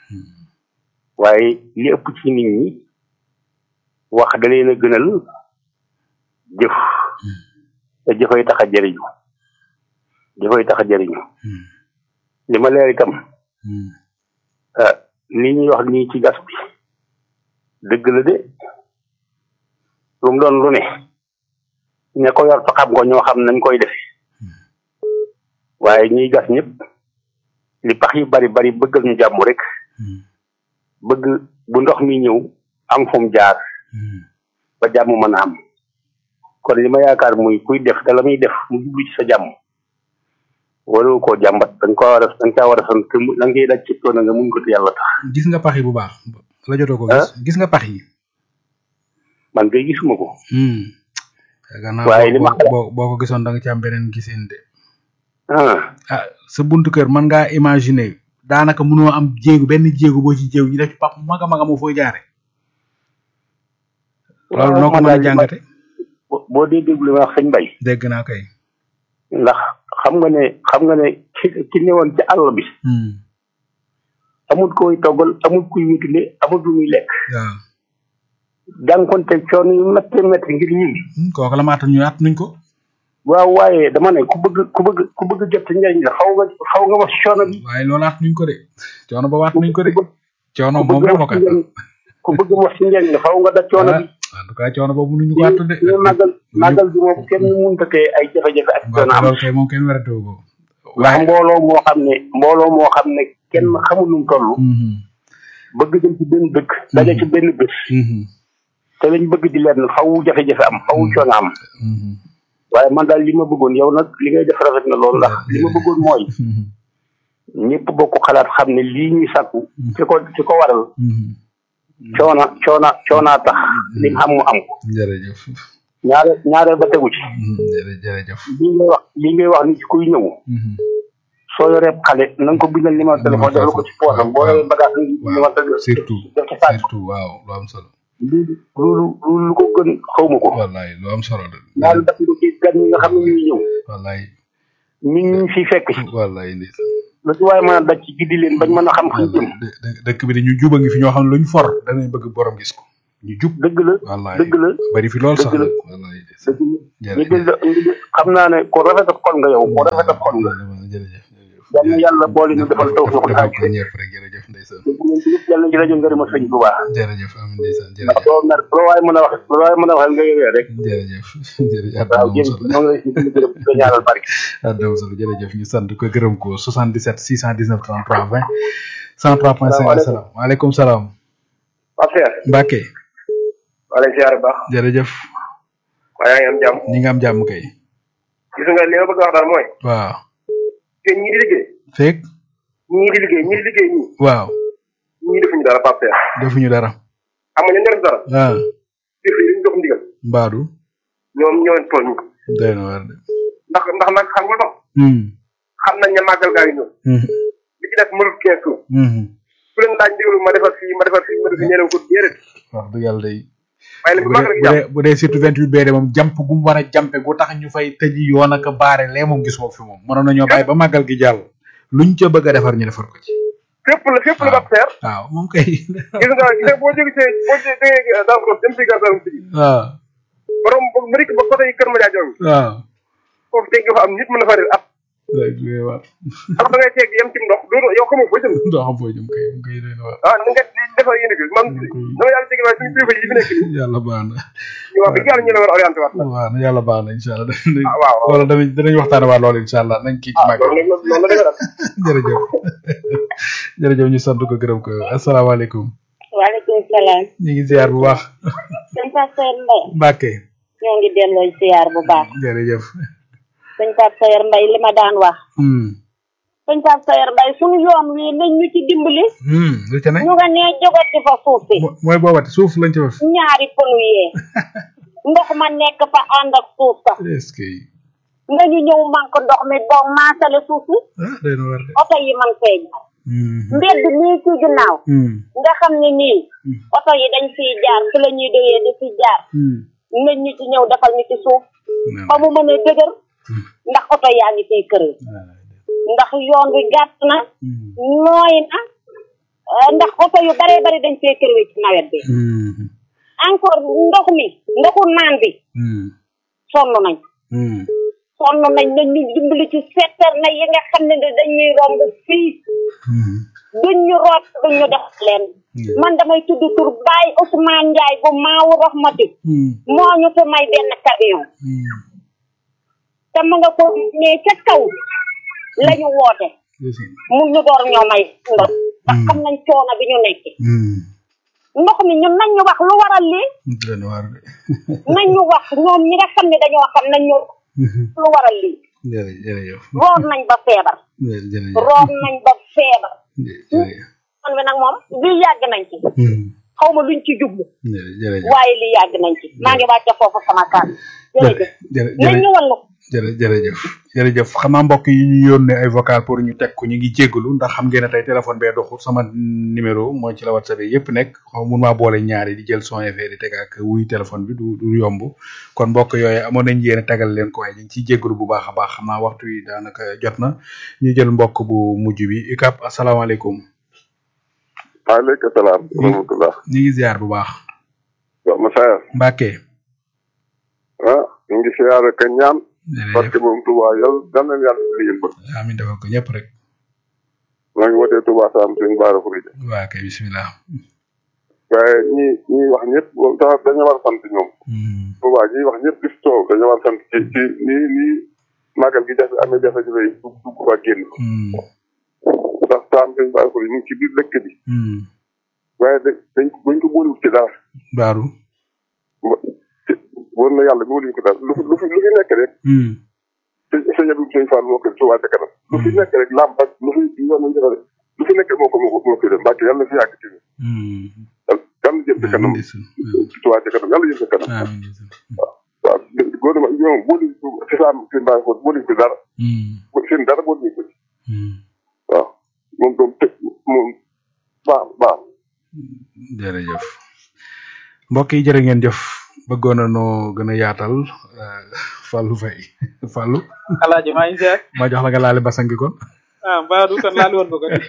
waaye li ëpp ci nit ñi wax da leen a gënal jëf te jëfay tax a jëriñu jëfay tax a jëriñu li ma leer itam li ñuy wax nii ci gas bi dëgg la de lu mu doon lu ne ña ko yor fa xam ko ñoo xam nañ koy defe waaye ñuy gas ñëpp li pax yu bari bari bëggal ñu jàmm rek bëgg bu ndox mi ñëw am fu mu jaar ba jàmm mën a am kon li ma yaakaar muy kuy def te la muy def mu jublu ci sa jàmm waroo koo jàmbat da nga ko war a da nga caa war a sant la ngay daj ci toona nga muñ ko te yàlla tax gis nga pax yi bu baax la jotoo ko gis gis nga pax yi man kay gisuma ko yaakaar naa waaye li ma boo boo ko gisoon da nga ci am beneen gisin de ah ah sa buntu kër mën ngaa imaginer daanaka mënoo am jéegu benn jéegu boo ci jéegu ñu def ci pap maga maga moo fooy jaare loolu noo ko mën a jàngate boo dee déglu li ma wax sëñ Bay dégg naa kay ndax xam nga ne xam nga ne ki ki newoon ci àll bi amul koy toggal amul kuy wutile amul lu muy lekk waaw jànkonte coono yu métti métti ngir ñun kooku la maata ñu at nuñ ko waaw waaye dama ne ku bëgg ku bëgg ku bëgg jot ci njëriñ la xaw nga xaw nga wax coono bi waaye loolu at nuñ ko de coono ba waat nuñ ko de coono moom bëgg dama wax ko ci njëriñ ku bëgg wax ci njëriñ la xaw nga da coono bi en tout cas coono boobu mënuñu ko attu de ñu màggal màggal bi moom kenn mënta tee ay jafe-jafe ak coono am loolu kay moom kenn werante wu ko ndax mbooloo moo xam ne mbooloo moo xam ne kenn xamul nu mu toll bëgg dem ci benn dëkk daje ci benn bés te lañ bëgg di leen faw jafe-jafe am faw coono am waaye man daal li ma bëggoon yow nag li ngay def rafet na loolu ndax li ma bëggoon mooy ñëpp bokk xalaat xam ne lii ñuy sàkku ci ko ci ko waral coona coona coonaa tax li mu am mu am ko jërëjëf ñaare ñaare ba tegu ci jërëjëf li ngay wax li ngay wax ni ci kuy ñëw soo yoree xale na nga ko bindal numéro téléphone defal ko ci poosam boo yoree bagage numéro téléphone surtout def ci saak surtout waaw lu am solo loolu loolu loolu lu ko gën xawma ko wallaay lu am solo de ñaari def nga ci gan ñi nga xam ne ñuy ñëw wallaay nit ñi fi fekk si wallaay ndeysaan lu ci waaye mën a daj ci giddi leen bañ mën a xam fu ñu jëm dëkk bi de ñu juba ngi fi ñoo xam ne luñ for danañ bëgg borom gis ko ñu jub dëgg la wallaay dëgg la bari fi lool sax dëgg la nag wallaay dëgg la xam naa ne ko rafet ak xol nga yow ko rafet ak xol nga jërëjëf yal na yàlla boole ñu defal taw foofu xaaj ko ñëpp rek jërëjëf ndeysaan bu ngeen ci yëpp yàlla ci rajo ngërëma sëñ bu baax jërëjëf amin ndeysaan ndax jërëjëf doo mer loo waaye mën a wax loo waaye mën a wax nga yowee rek jërëjëf jërëjëf waaw jëm ñoo ngi lay si gërëm di ko ñaanal barke Adama Sall jërëjëf ñu sant ko gërëm ko 77 619 33 20 103.5 asalaam waaleykum salaam Pape Cheikh Mbacke wala ziar baax jërëjëf waaye yaa ngi am jàmm ñi nga am jàmm kay gis nga li ma bëgg a wax daal mooy waaw te ñii di liggéey feeg ñii di liggéey ñii di liggéey ñii waaw ñii defuñu dara Pape Cheikh defuñu dara xam nga ñoo def dara ah def yi dañu jox ndigal mbaadu ñoom ñoo leen tooñ doy na waar de ndax ndax nag xam nga tax hmm xam nañ ne màggal gaa yi ñëw hmm li ci def mënul quinze jours hmm ku leen laaj ndigalu ma defar fii ma defar fii ma defar ñeneen ko déedéet wax dëgg yàlla day waaye nag bu bu màggal dee gi bu jàmm dee bu dee surtout 28 bee de moom jàmp gu mu war a jàmpe gu tax ñu fay tëji yoon ak baare lee moom gisuma ko fi moom mënoon nañoo bàyyi ba màggal gi jàll luñ ca bëgg a defar ñu defar ko ci fépp la fépp la Pape Cheikh waaw moom kay gis nga gis nga boo jógee see boo jógee daal ko dem si gar daal si waaw borom ba mërik ba côté yi kër ma jaa joomi waaw foofu dégg nga fa am nit mën na fa réer ab day doy waar ndax da ngay teeg yem ci ndox doo yow xamoo foo jëm doo xam foo jëm kay moom kay doy na waar ah ni nga defar yéen bi man dama yàlla dégg waaye suñu kilifa yi fi nekk nii yàlla baax na ñu wax dëgg yàlla ñu la war a orienté waat waaw na yàlla baax na incha allah ah waaw waaw wala danañ danañ waxtaane waat loolu incha allah nañ kii ci màggal loolu la loolu la demee nag jërëjëf jërëjëf ñu sant ko gërëm ko asalaamaaleykum waaleykum salaam. ñu ngi ziar bu baax sëñ Pasteur Mbaye. Mbacke ñoo ngi delloo ziar bu baax. jërëjëf sëñ Pasteur Mbaye li ma daan wax. hmm sëñ Pasteur Mbaye suñu yoon wi nañ ñu ci dimbali. hmm lu ca ne ñu nga nee jogati fa suuf si. mooy boobati suuf lañ ci def ñaari pënu yee. ndox ma nekk fa ànd ak suuf sax. est-ce que nga ñu ñëw manque ndox mi boo maasale suuf si. ah day na war de oto yi man fee jaar. hmm mbedd nii ci ginnaaw. hmm nga xam ne nii. oto yi dañ fiy jaar fi la ñuy doyee di fi jaar. hmm nañ ñu ci ñëw defal ñu ci suuf. ba mu mën a dëgër. ndax oto yaa ngi fiy kër ndax yoon wi gàtt na. nooy na. eh, ndax oto yu baree bari dañ fee kër ci nawet bi. hmm encore ndox mi ndoxu naan bi hmm sonn nañ. hmm sonn nañ nañ ñu dimbali ci seetal na yi nga xam ne dañuy romb fii. hmm duñ ñu root duñ ñu def leen. man damay tudd tur Baye Ousmane Ndiaye bu Maawu Rahmati. hmm moo ñu fi may benn camion. hmm te mu nga ko mais ca kaw la ñu woote. mu ñu door ñoo may ndox. ndax xam nañ coono bi ñu nekk. hmm ndox mi ñun nañ ñu wax lu waral lii. day na war de nañ ñu wax ñoom ñi nga xam ne dañoo xam nañ ñu lu waral lii. jërëjëf jërëjëf root nañ ba feebar. jërëjëf root nañ ba feebar. jërëjëf man bi nag moom lii yàgg nañ ci. xaw ma luñ ci jublu. jërëjëf waaye lii yàgg nañ ci. maa ngi wàcce foofu sama kàddu. jërëjëf nañ ñu wallu. jërë jërëjëf jërëjëf xam naa mbokk yi ñu yónnee ay vocal pour ñu teg ko ñu ngi jéggalu ndax xam ngeen ne tey téléphone bee doxul sama numéro mooy ci la whatsapp yi yëpp nekk xaw mun maa boole ñaari di jël son effet di teg ak wuy téléphone bi du du yomb kon mbokk yooyu amoon nañ yéene tegal leen ko waaye ñu ngi ciy jéggalu bu baax a baax xam naa waxtu yi daanaka jot na ñu jël mbokk bu mujj bi ikap asalaamaaleykum waaleykum salaam wa rahmatullah ñu ngi ziar bu baax waaw Masaya Mbacke ah ñu ngi siyaare ka ñaan parce que moom Touba yow dal nañ yàlla li ngeen bëgg amiin defal ko ñëpp rek maa ngi wootee Touba Sam suñu baara Furija waa kay bismillah waaye ñi ñi wax ñëpp moom sax dañu war a sant ñoom Touba ñi wax ñëpp gis toow dañu war a sant ci ci nii nii màggal gi jafe amee jafe-jafe yi dugg dugg fa génn ndax Sam suñu baara Furija ñu ngi ci biir dëkk bi waaye da dañ bañ ko boolewut ci dara baaru wóor na yàlla boolewuñ ko dara lu fi lu fi lu fi nekk rek sëñ Abdou sëñ Fall moo ko Touba ca kanam lu fi nekk rek lamp ak lu fi yoon nañ defare lu fi nekk moo ko moo ko moo ko def mbàkke yàlla na fi yàgg ci yàlla jëm ci kanam Touba ca kanam yàlla jëm ci kanam waaw waaw gouvernement ñoom boolu ci saam seen bàyyi ko boolu ci dara seen dara boolu ñu ko ci waaw moom doom tëj moom baax baax jërëjëf mbokk yi jërë ngeen jëf bëggoon na noo gën a yaatal Fallou Faye Fallou alaaji maa ngi seet ma jox la nga laale basangi kon ah mbaa du kon laal woon ko kon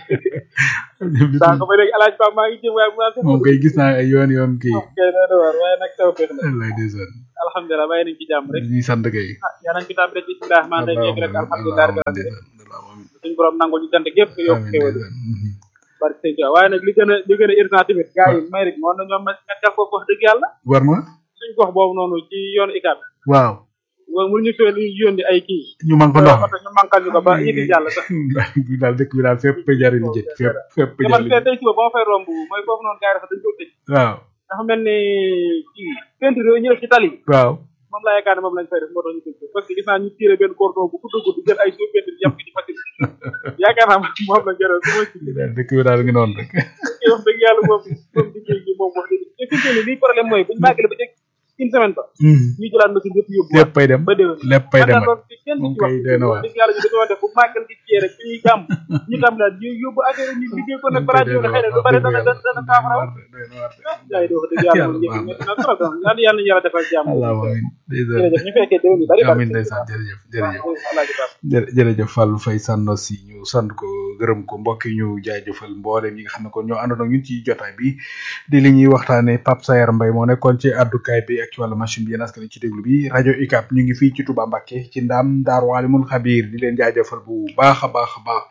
saa ko ba léegi alaaj Pape maa ngi jëm waaye mu naan moom kay gis naa ay yoon yoon kii kay na da war waaye nag taw feex la lay ndeysaan alhamdulilah bàyyi nañ ci jàmm rek ñuy sant kay ah yaa nañ ci tàmm rek bismillah maa ngi yegg rek alhamdulilah rabbil alamin suñu borom nangul ñu sant gépp yokk xéwal barke sëñ Tuubaa waaye nag li gën a li gën a urgent tamit gars yi may rek moon na ñoom ma def ko wax dëgg yàlla war na suñ gox boobu noonu ci yoonu ICAP waaw waaw mënuñu fee lu yónni ay kii ñu man ko ndox oto ñu mankal ñu ko ba yiti jàll sax bi daal dëkk bi daal fépp jariñ jë fépp fépp te man jariñ fee tey suba ba ma fay romb mooy foofu noonu gars yi dafa dañ ko tëj waaw dafa mel ni kii peinture yooyu ñu def ci tali bi waaw moom laa yaakaar ne moom lañ fay def moo tax ñu tëj ko parce que gis naa ñu tiré benn cordon bu gudd gudd jël ay suuf peinture yàpp ci machine yaakaar naa moom la jëral su ma ci daal dëkk bi daal ngi noonu rek kii wax dëgg yàlla moom moom liggéey gi moom wax dëgg te fi mu ne nii lii problème mooy buñu màggale ba jeg une semaine ba ñu jëlaat machine yëpp yóbbu lépp pay dem ba déwén lépp pay dem loolu ci kenn moom ci wax kay doy na waar dëgg yàlla ñu dañoo def bu màggal gi ciyee rek ñuy gàmm ñu tam daal ñu yóbbu affaire ñu liggéey ko nag balaa déwén xëy na lu bari dana dana dana saafara yaay di wax dëgg yàlla moom njëkk métti na trop donc yàlla yàlla ñu yàlla defal jàmm allahumma amin jërëjëf ñu fekkee déwén yu bari amin ndeysaan jërëjëf jërëjëf jërë jërëjëf Fallou Faye sànno si ñu sant ko gërëm ko mbokk yi ñu jaajëfal mboolem ñi nga xam ne kon ñoo àndoon ak ñun ci jotaay bi di li ñuy waxtaane Pape Sayar Mbaye moo nekkoon ci addukaay bi ak ci wàllu machine bi yéen askan wi ci déglu bi rajo UCAB ñu ngi fii ci Touba Mbacké ci ndaam Daaru Alimul Xabiir di leen jaajëfal bu baax a baax a baax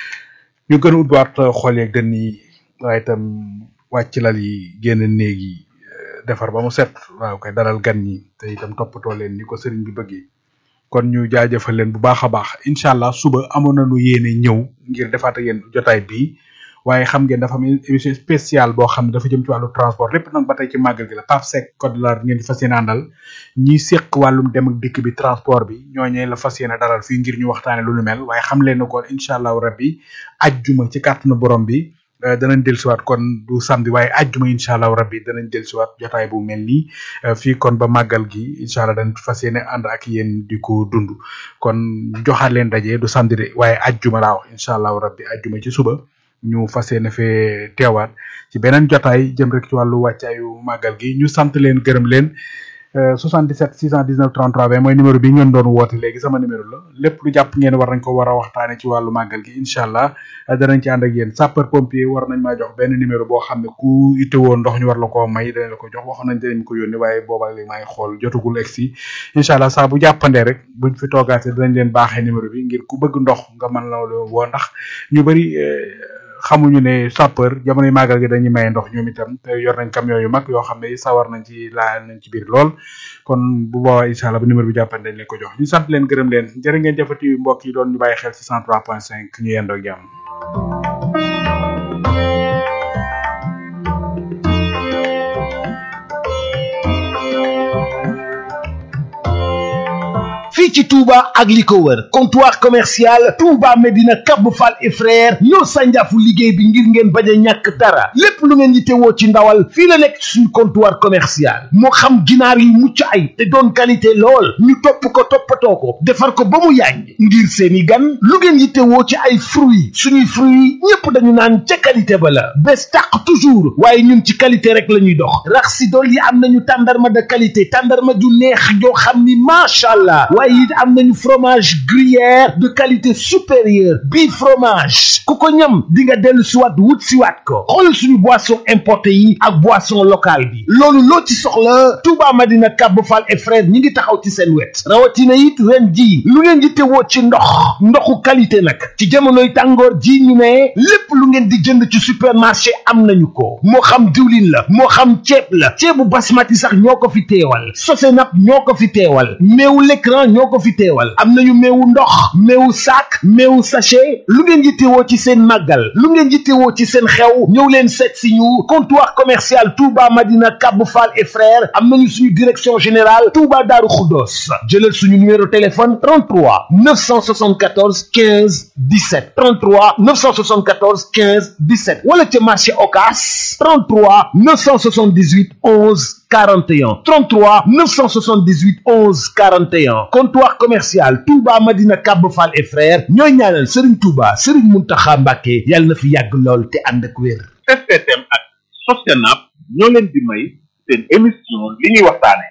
ñu gën a ubbiwaat xol yeeg dënn yi waaye itam wàcc lal yi génn néeg yi defar ba mu set waaw kay dalal gan ñi te itam toppatoo leen ni ko sëriñ bi bëggee kon ñu jaajëfal leen bu baax a baax incha allah suba amoon nañu yéene ñëw ngir defaat ak yéen jotaay bii waaye xam ngeen dafa am émission spéciale boo xam ne dafa jëm ci wàllu transport lépp nag ba tey ci màggal gi la Pape Seck code la ngeen di fas yéene àndal ñi séq wàllum dem ak dikk bi transport bi ñooñee la fas yéene dalal fii ngir ñu waxtaane lu nu mel waaye xam leen ne kon incha allahu rabbi ajjuma ci kàttanu borom bi eh, danañ dellusiwaat kon du samedi waaye ajjuma incha allahu rabbi danañ dellusiwaat jotaay bu mel nii eh, fii kon ba màggal gi incha allah dañ fas yéene ànd ak yéen di ko dund kon joxaat leen daje du samedi de waaye ajjuma laa wax incha allahu rabbi ajjuma ci suba ñu fas yéene fee teewaat ci beneen jotaay jëm rek ci wàllu wàccaayu màggal gi ñu sant leen gërëm leen euh, 77 619 33 20 mooy numéro bi ngeen doon woote léegi sama numéro la lépp lu jàpp ngeen war nañ ko war a waxtaane ci wàllu màggal gi incha allah euh, danañ ci ànd ak yéen sapeur pompier war nañ maa jox benn numéro boo xam ne ku itewoo ndox ñu war la koo may danañ la ko jox waxoon nañ danañ ko yónni waaye booba léegi maa ngi xool jotagul egsi incha allah saa bu jàppandee rek buñ fi toogaatee danañ leen baaxee numéro bi ngir ku bëgg ndox nga mën la woo ndax ñu bëri xamuñu ne sapeur jamonoy màggal gi dañuy maye ndox ñoom itam te yor nañ camion yu mag yoo xam ne sawar nañ ci laal nañ ci biir lool kon bu boobaa incha allah bu numéro bi jàppante dañ leen ko jox ñu sant leen gërëm leen jërë ngeen jëfati mbokk yi doon ñu bàyyi xel ci 103.5 ñu yendoo ak jàmm fii ci Touba ak li ko wër comptoir commercial Touba Medina Cap Fall et frère ñoo sànjaafu liggéey bi ngir ngeen bañ a ñàkk dara lépp lu ngeen yittewoo ci ndawal fii la nekk suñu comptoir commercial moo xam ginaar yu mucc ay te doon qualité lool ñu topp ko toppatoo ko defar ko ba mu yàññ ngir seeni gan lu ngeen yittewoo ci ay fruits suñuy fruits ñépp dañu naan ca qualité ba la bés tàq toujours waaye ñun ci qualité rek la ñuy dox rax si dool yi am nañu tàndarma de qualité tàndarma ju neex joo xam ni macha allah waaye it am nañu fromage gruyère de qualité supérieure bii fromage ku ko ñam di nga dellu siwaat wut siwaat ko xool suñu boisson importé yi ak boisson locale bi loolu loo ci soxla Touba Madina Cap Fall et frère ñi ngi taxaw ci seen wet rawatina it ren ji lu ngeen di tewoo ci ndox ndoxu qualité nag ci jamonoy tàngoor ji ñu ne lépp lu ngeen di jënd ci supermarché am nañu ko moo xam diwlin la moo xam ceeb la ceebu basmati sax ñoo ko fi teewal sosenap ñoo ko fi teewal meewu l'écran ñoo ko fi teewal am nañu meewu ndox meewu sac meewu sachet lu ngeen yittewoo ci seen màggal lu ngeen yittewoo ci seen xew ñëw leen seet si ñu comptoir commercial Touba Madina Cap Fall et frères am nañu suñu direction générale Touba Darou Khoudoss jëlal suñu numéro téléphone 33 974 15 17 33 974 15 17 wala ca marché Ocass 33 978 11 41 33 978 11 41 comptoir commercial Touba Madina Cap Fall et frères ñooy ñaanal Serigne Touba Serigne Mountakha Mbacké yàlla na fi yàgg lool te ànd ak wér. STM ak Sostenab ñoo leen di may seen émission li ñuy waxtaane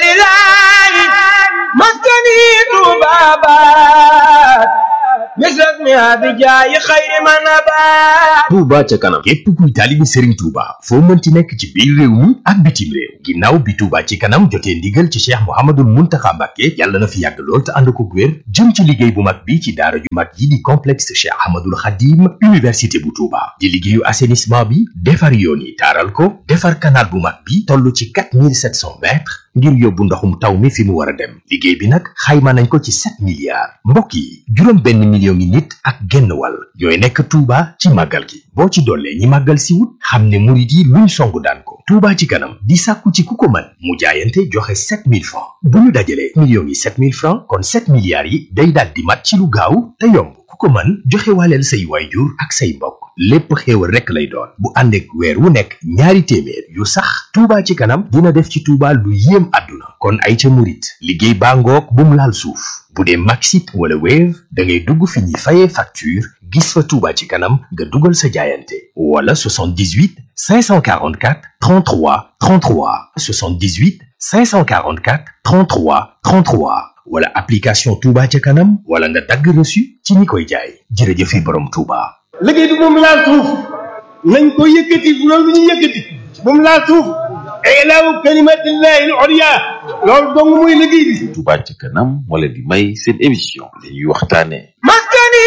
wajalilahi maskani tubabat misrak misrasmiha bi jaayi xayri man abaat Touba ca kanam képp kuy taalibi Serigne Touba foo mënti nekk ci biir réew mi ak bitim réew ginnaaw bi Touba ci kanam jotee ndigal ci Cheikh Mouhamadoul Mountakha Mbacké yàlla na fi yàgg lool te ànd ko wér jëm ci liggéey bu mag bi ci daara ju mag yi di complexe Cheikh Ahmadoul Khadim université bu Touba di liggéeyu assainissement bi defar yoon yi taaral ko defar canal bu mag bi toll ci 4700 mètres ngir yóbbu ndoxum taw mi fi mu war a dem liggéey bi nag xayma nañ ko ci 7 milliards mbokk yi juróom benn million ngi nit ak genn wàll ñooy nekk Touba ci màggal gi boo ci dollee ñi màggal si wut xam ne murit yi luñ songu daan ko Touba ci kanam di sàkku ci ku ko mën mu jaayante joxe 7000 francs bu ñu dajalee millions yi 7000 francs kon 7 milliards yi day daal di mat ci lu gaaw te yomb ku ko mën joxe waaleel say waayjur ak say mbokk lépp xéewal rekk lay doon bu ànd ak weer wu nekk ñaari téeméer yu sax Touba ci kanam dina def ci Touba lu yéem àdduna kon ay ca murit liggéey baa ngoog bu mu laal suuf bu dee Maxit wala Wave da ngay dugg fi ñuy fayee facture gis fa Touba ci kanam nga dugal sa jaayante wala 78 544 33 33 78 544 33 33 wala application Touba ca kanam wala nga dagg reçu ci ñi koy jaay jërëjëfi borom Touba. liggéey bi moom laal suuf nañ ko yëkkati bu loolu lu ñu yëkkati bu mu laal suuf ilaawu kalimatillahi al ulya loolu dong muy liggéey bi Touba ca kanam moo leen di may seen émission li ñuy waxtaane maskani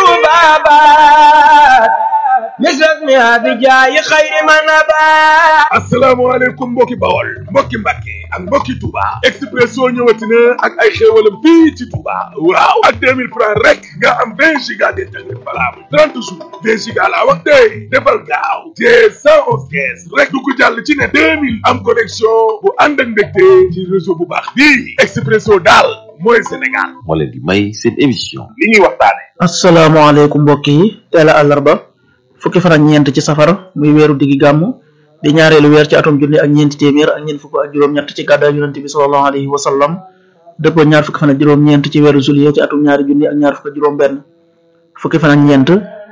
tubabat misras mi abi jaayi xayri man abat asalaamaaleykum mbokki bawol mbokki mbàkke ak mbokki Touba Expresso ñëwati na ak ay xéewalam fii ci Touba waaw ak 2000 francs rek nga am 20 giga d'internet valable 30 jours 20 giga laa wax tey defal gaaw te 111 kees rek du ko jàll ci ne 2000 am connexion bu ànd ak ndégte ci réseau bu baax bii Expresso daal mooy Sénégal moo leen di may seen émission li ñuy waxtaane asalaamaaleykum mbokk yi teel a àllarba fukki fan ak ñeent ci safar muy weeru diggi gàmm di ñaareelu weer ci atum junni ak ñeenti téeméer ak ñeent fukk ak juróom-ñett ci gàddaay yonente bi sallallahu alayhi wa sallam dëppoo ñaar fukki fan ak juróom-ñeent ci weeru juillet ci atum ñaari junni ak ñaar fukk ak juróom-benn fukki fan ak ñeent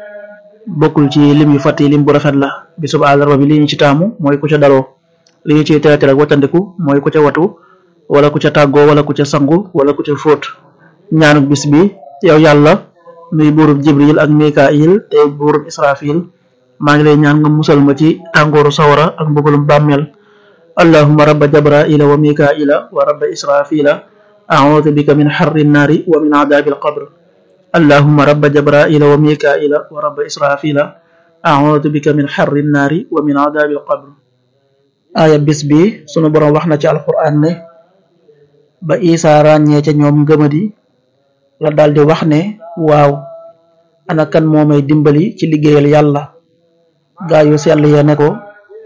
bokkul ci lim yu fàtt yi lim bu rafet la bisub àllarba bi li ñu ci taamu mooy ku ca daloo li ñu ciy teetal ak wattandiku mooy ku ca watu wala ku ca tàggoo wala ku ca sangu wala ku ca fóot ñaanuk bis bi yow yàlla nuy buurub jibril ak mikail te buurub israfil maa ngi lay ñaan nga musal ma ci tàngooru sawara ak mbugalum bàmmeel allahuma rabba jabraila wa mikaila wa rabba israfila audu bika min xarri nnaari wa min adabi alqabr allahuma rabba jabraila wa mikaila wa rabba israfila audu bika min xarri nnaari wa min adabi alqabr aaya bis bi sunu borom wax na ci alquran ne ba isa ràññee ca ñoom ngëmadi la daldi wax ne waaw ana kan moo may dimbali ci liggéeyal yàlla gaa yu sell ya ne ko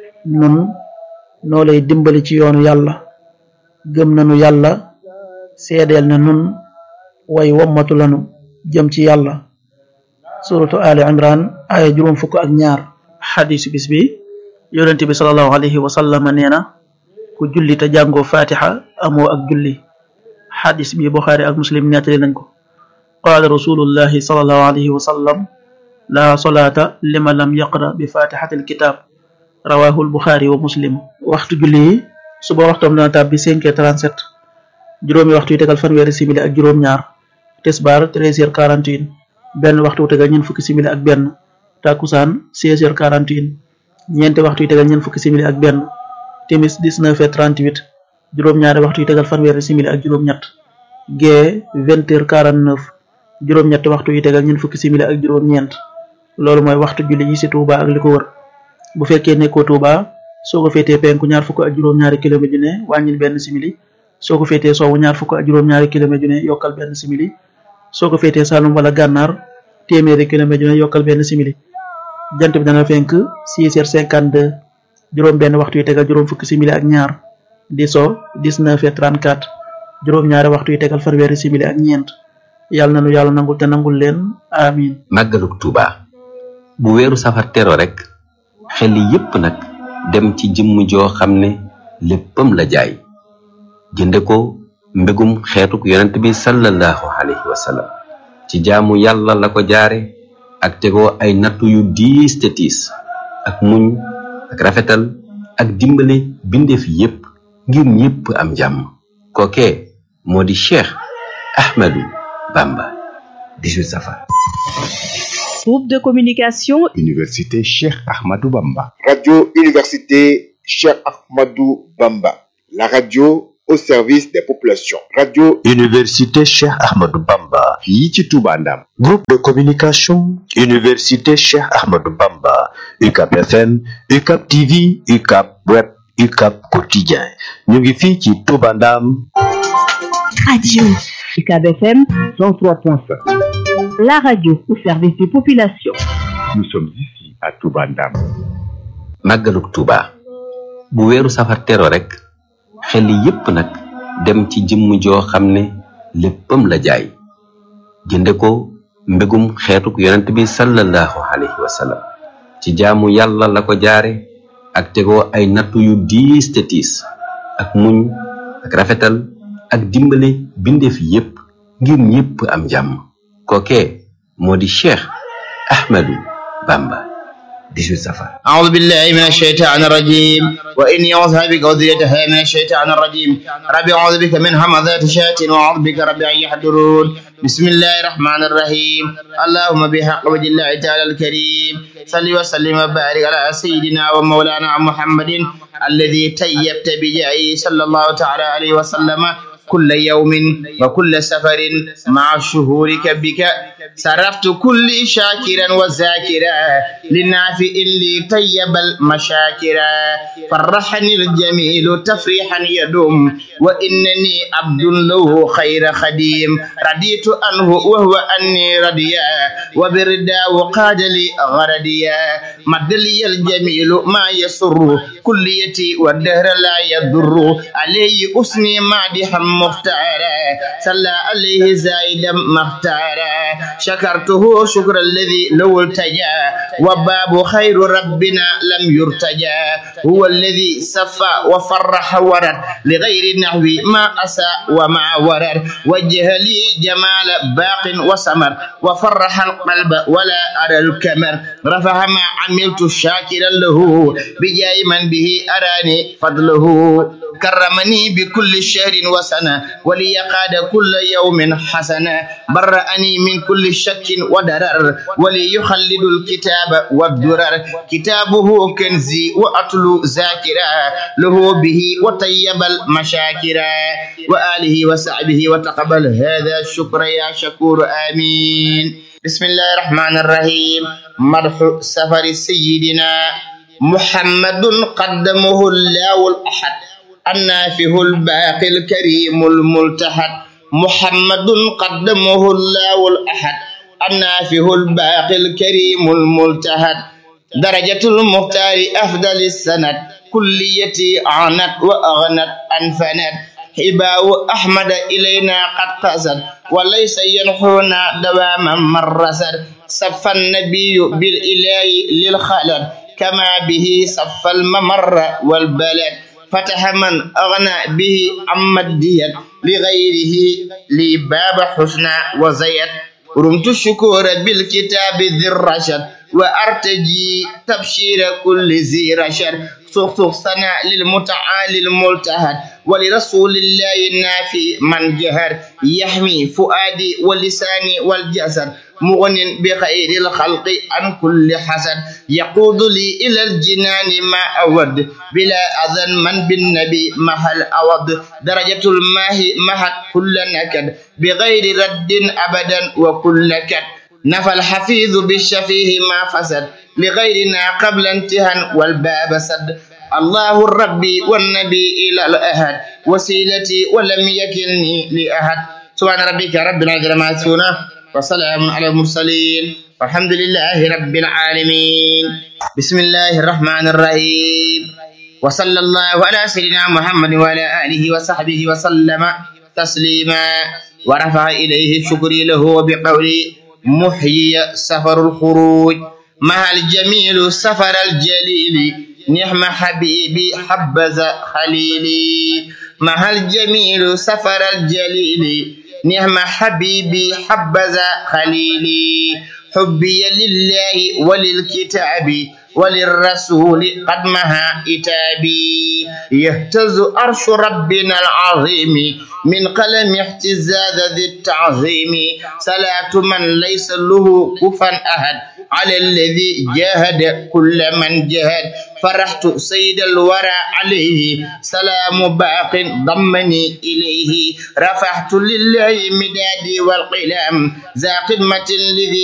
nun noo lay dimbali ci yoonu yàlla gëm nanu yàlla seedeel na nun way wommatu lanu jëm ci yàlla suratu ali imran aya juróom fukk ak ñaar xadisu bis bi yonent bi salallahu alayhi wa sallama nee na ku julli te jàngoo fatiha amoo ak julli xadis bi buxaari ak muslim nettali nañ ko qaala rasulullahi salallahu alayhi wa sallam la solata lima lam yaqra bi fatihati alkitab rawahu albuxaari wa muslim waxtu julli yi suba waxtoom dana tàbbi 5 heures 37 juróomi waxtu yu tegal fanweeri simili ak juróom ñaar tisbaar 13 heures 41 benn waxtu wu tegal ñeent fukki simili ak benn takusaan 16 heures 41 ñeenti waxtu yu tegal ñeent fukki simili ak benn timis 19 heures 38 juróom ñaari waxtu yu tegal fanweeri simili ak juróom ñett gee 20 heures 49 juróom ñetti waxtu yu tegal ñeent fukki simili ak juróom ñeent loolu mooy waxtu julli yi ci Touba ak li ko wër bu fekkee nekkoo Touba soo ko féetee penku ñaar fukk ak juróom-ñaari kilomètre ju ne wàññil benn simili soo ko féetee sowwu ñaar fukk ak juróom-ñaari kilomètre ju ne yokkal benn simili soo ko féetee Saloum wala Gànnaar téeméeri kilomètre ju ne yokkal benn simili jant bi dana fenk 6 heures 52 juróom benn waxtu yu tegal juróom fukki simili ak ñaar di so 19 heures 34 juróom ñaari waxtu yu tegal fanweeri simili ak ñeent yàlla na nu yàlla nangul te nangul leen amin màggaluk Touba bu weeru safar tero rek xel yépp nag dem ci jëmm joo xam ne léppam la jaay jënde ko mbégum xeetuk yonent bi sallallahu alayhi wa sallam ci jaamu yàlla la ko jaare ak tegoo ay nattu yu diis te tiis ak muñ ak rafetal ak dimbale bindeef yépp ngir ñépp am jàmm kookee moo di cheikh ahmadu bamba 18 safar Groupe de communication Université Cheikh Ahmadou Bamba. Radio Université Cheikh Ahmadou Bamba. La radio au service des populations. Radio Université Cheikh Ahmadou Bamba. fii ci Touba Ndam. Groupe de communication Université Cheikh Ahmadou Bamba. UCAP FM, UCAP TV, UCAP Web, UCAP Quotidien. ñu ngi fii ci Touba Ndam. Radio UCAB FM 103.5. la radio au service des populations. Nous sommes ici à Touba Ndam. màggaluk Touba bu weeru safar tero rek xel yépp nag dem ci jëmm joo xam ne léppam la jaay jënde ko mbégum xeetuk yonent bi sallallahu alayhi wa sallam ci jaamu yàlla la ko jaare ak tegoo ay nattu yu diis te tiis ak muñ ak rafetal ak dimbale bindeef yépp ngir ñépp am jàmm kookee moo di Cheikh Ahmadou Bamba 18 safar أعوذ بالله من الشيطان الرجيم وإني أعوذ بك وذريتها من الشيطان الرجيم ربي أعوذ بك من همزات الشياطين وأعوذ بك ربي أن يحضرون بسم الله الرحمن الرحيم اللهم بحق وجه الله تعالى الكريم صل وسلم وبارك على سيدنا ومولانا محمد الذي تيبت بجاهه صلى الله تعالى عليه وسلم كل يوم وكل سفر مع شهورك بك صرفت كل شاكرا وذاكرا للنافع لي طيب المشاكرا فرحني الجميل تفريحا يدوم وإنني عبد له خير خديم رديت عنه وهو أني رديا وبردا وقاد لي غرديا مد لي الجميل ما يسر كليتي والدهر لا يضر عليه أسني مادحا مختارا صلى عليه زايدا مختارا شكرته شكر الذي لو التجا وباب خير ربنا لم يرتجى هو الذي صفى وفرح ورد لغير نحو ما أسى وما ورد وجه لي جمال باق وسمر وفرح القلب ولا أرى الكمر رفع ما عملت شاكرا له بجاي من به أراني فضله كرمني بكل شهر وسنة ولي قاد كل يوم حسنة برأني من كل شك ودرر ولي يخلد الكتاب والدرر كتابه كنزي وأتلو ذاكرا له به وطيب المشاكرا وآله وصحبه وتقبل هذا الشكر يا شكور آمين بسم الله الرحمن الرحيم مرح سفر سيدنا محمد قدمه الله الأحد النافه الباقي الكريم الملتحد محمد قدمه الله الأحد النافه الباقي الكريم الملتحد درجة المختار أفضل السند كليتي عنت وأغنت أنفنت حباء أحمد إلينا قد قصد وليس ينحونا دواما مرسد صف النبي بالإله للخلد كما به صف الممر والبلد فتح من أغنى به عما الديت لغيره لي باب حسنى وزيت رمت الشكور بالكتاب ذي الرشد وأرتجي تبشير كل ذي رشد سخسخ سنة للمتعالي الملتهد ولرسول الله النافي من جهر يحمي فؤادي ولساني والجسد مغن بخير الخلق عن كل حسد يقود لي إلى الجنان ما أود بلا أذن من بالنبي محل أود درجة الماء مهد كل نكد بغير رد أبدا وكل كد نفى الحفيظ بالشفيه ما فسد لغيرنا قبل انتهى والباب سد الله الرب والنبي إلى الأهد وسيلتي ولم يكلني لأحد سبحان ربك ربنا جل ما يصفون وسلام على المرسلين والحمد لله رب العالمين بسم الله الرحمن الرحيم وصلى الله على سيدنا محمد وعلى آله وصحبه وسلم تسليما ورفع إليه شكري له بقولي محيي سفر الخروج مع الجميل سفر الجليل نعم حبيبي حبذا خليلي مع الجميل سفر الجليل نعم حبيبي حبذا خليلي حبي لله وللكتاب وللرسول قد مها إتابي يهتز أرش ربنا العظيم من قلم اهتزاز ذي التعظيم صلاة من ليس له كفا أحد على الذي جاهد كل من جاهد فرحت سيد الورى عليه سلام باق ضمني إليه رفعت لله مدادي والقلم ذا قمة الذي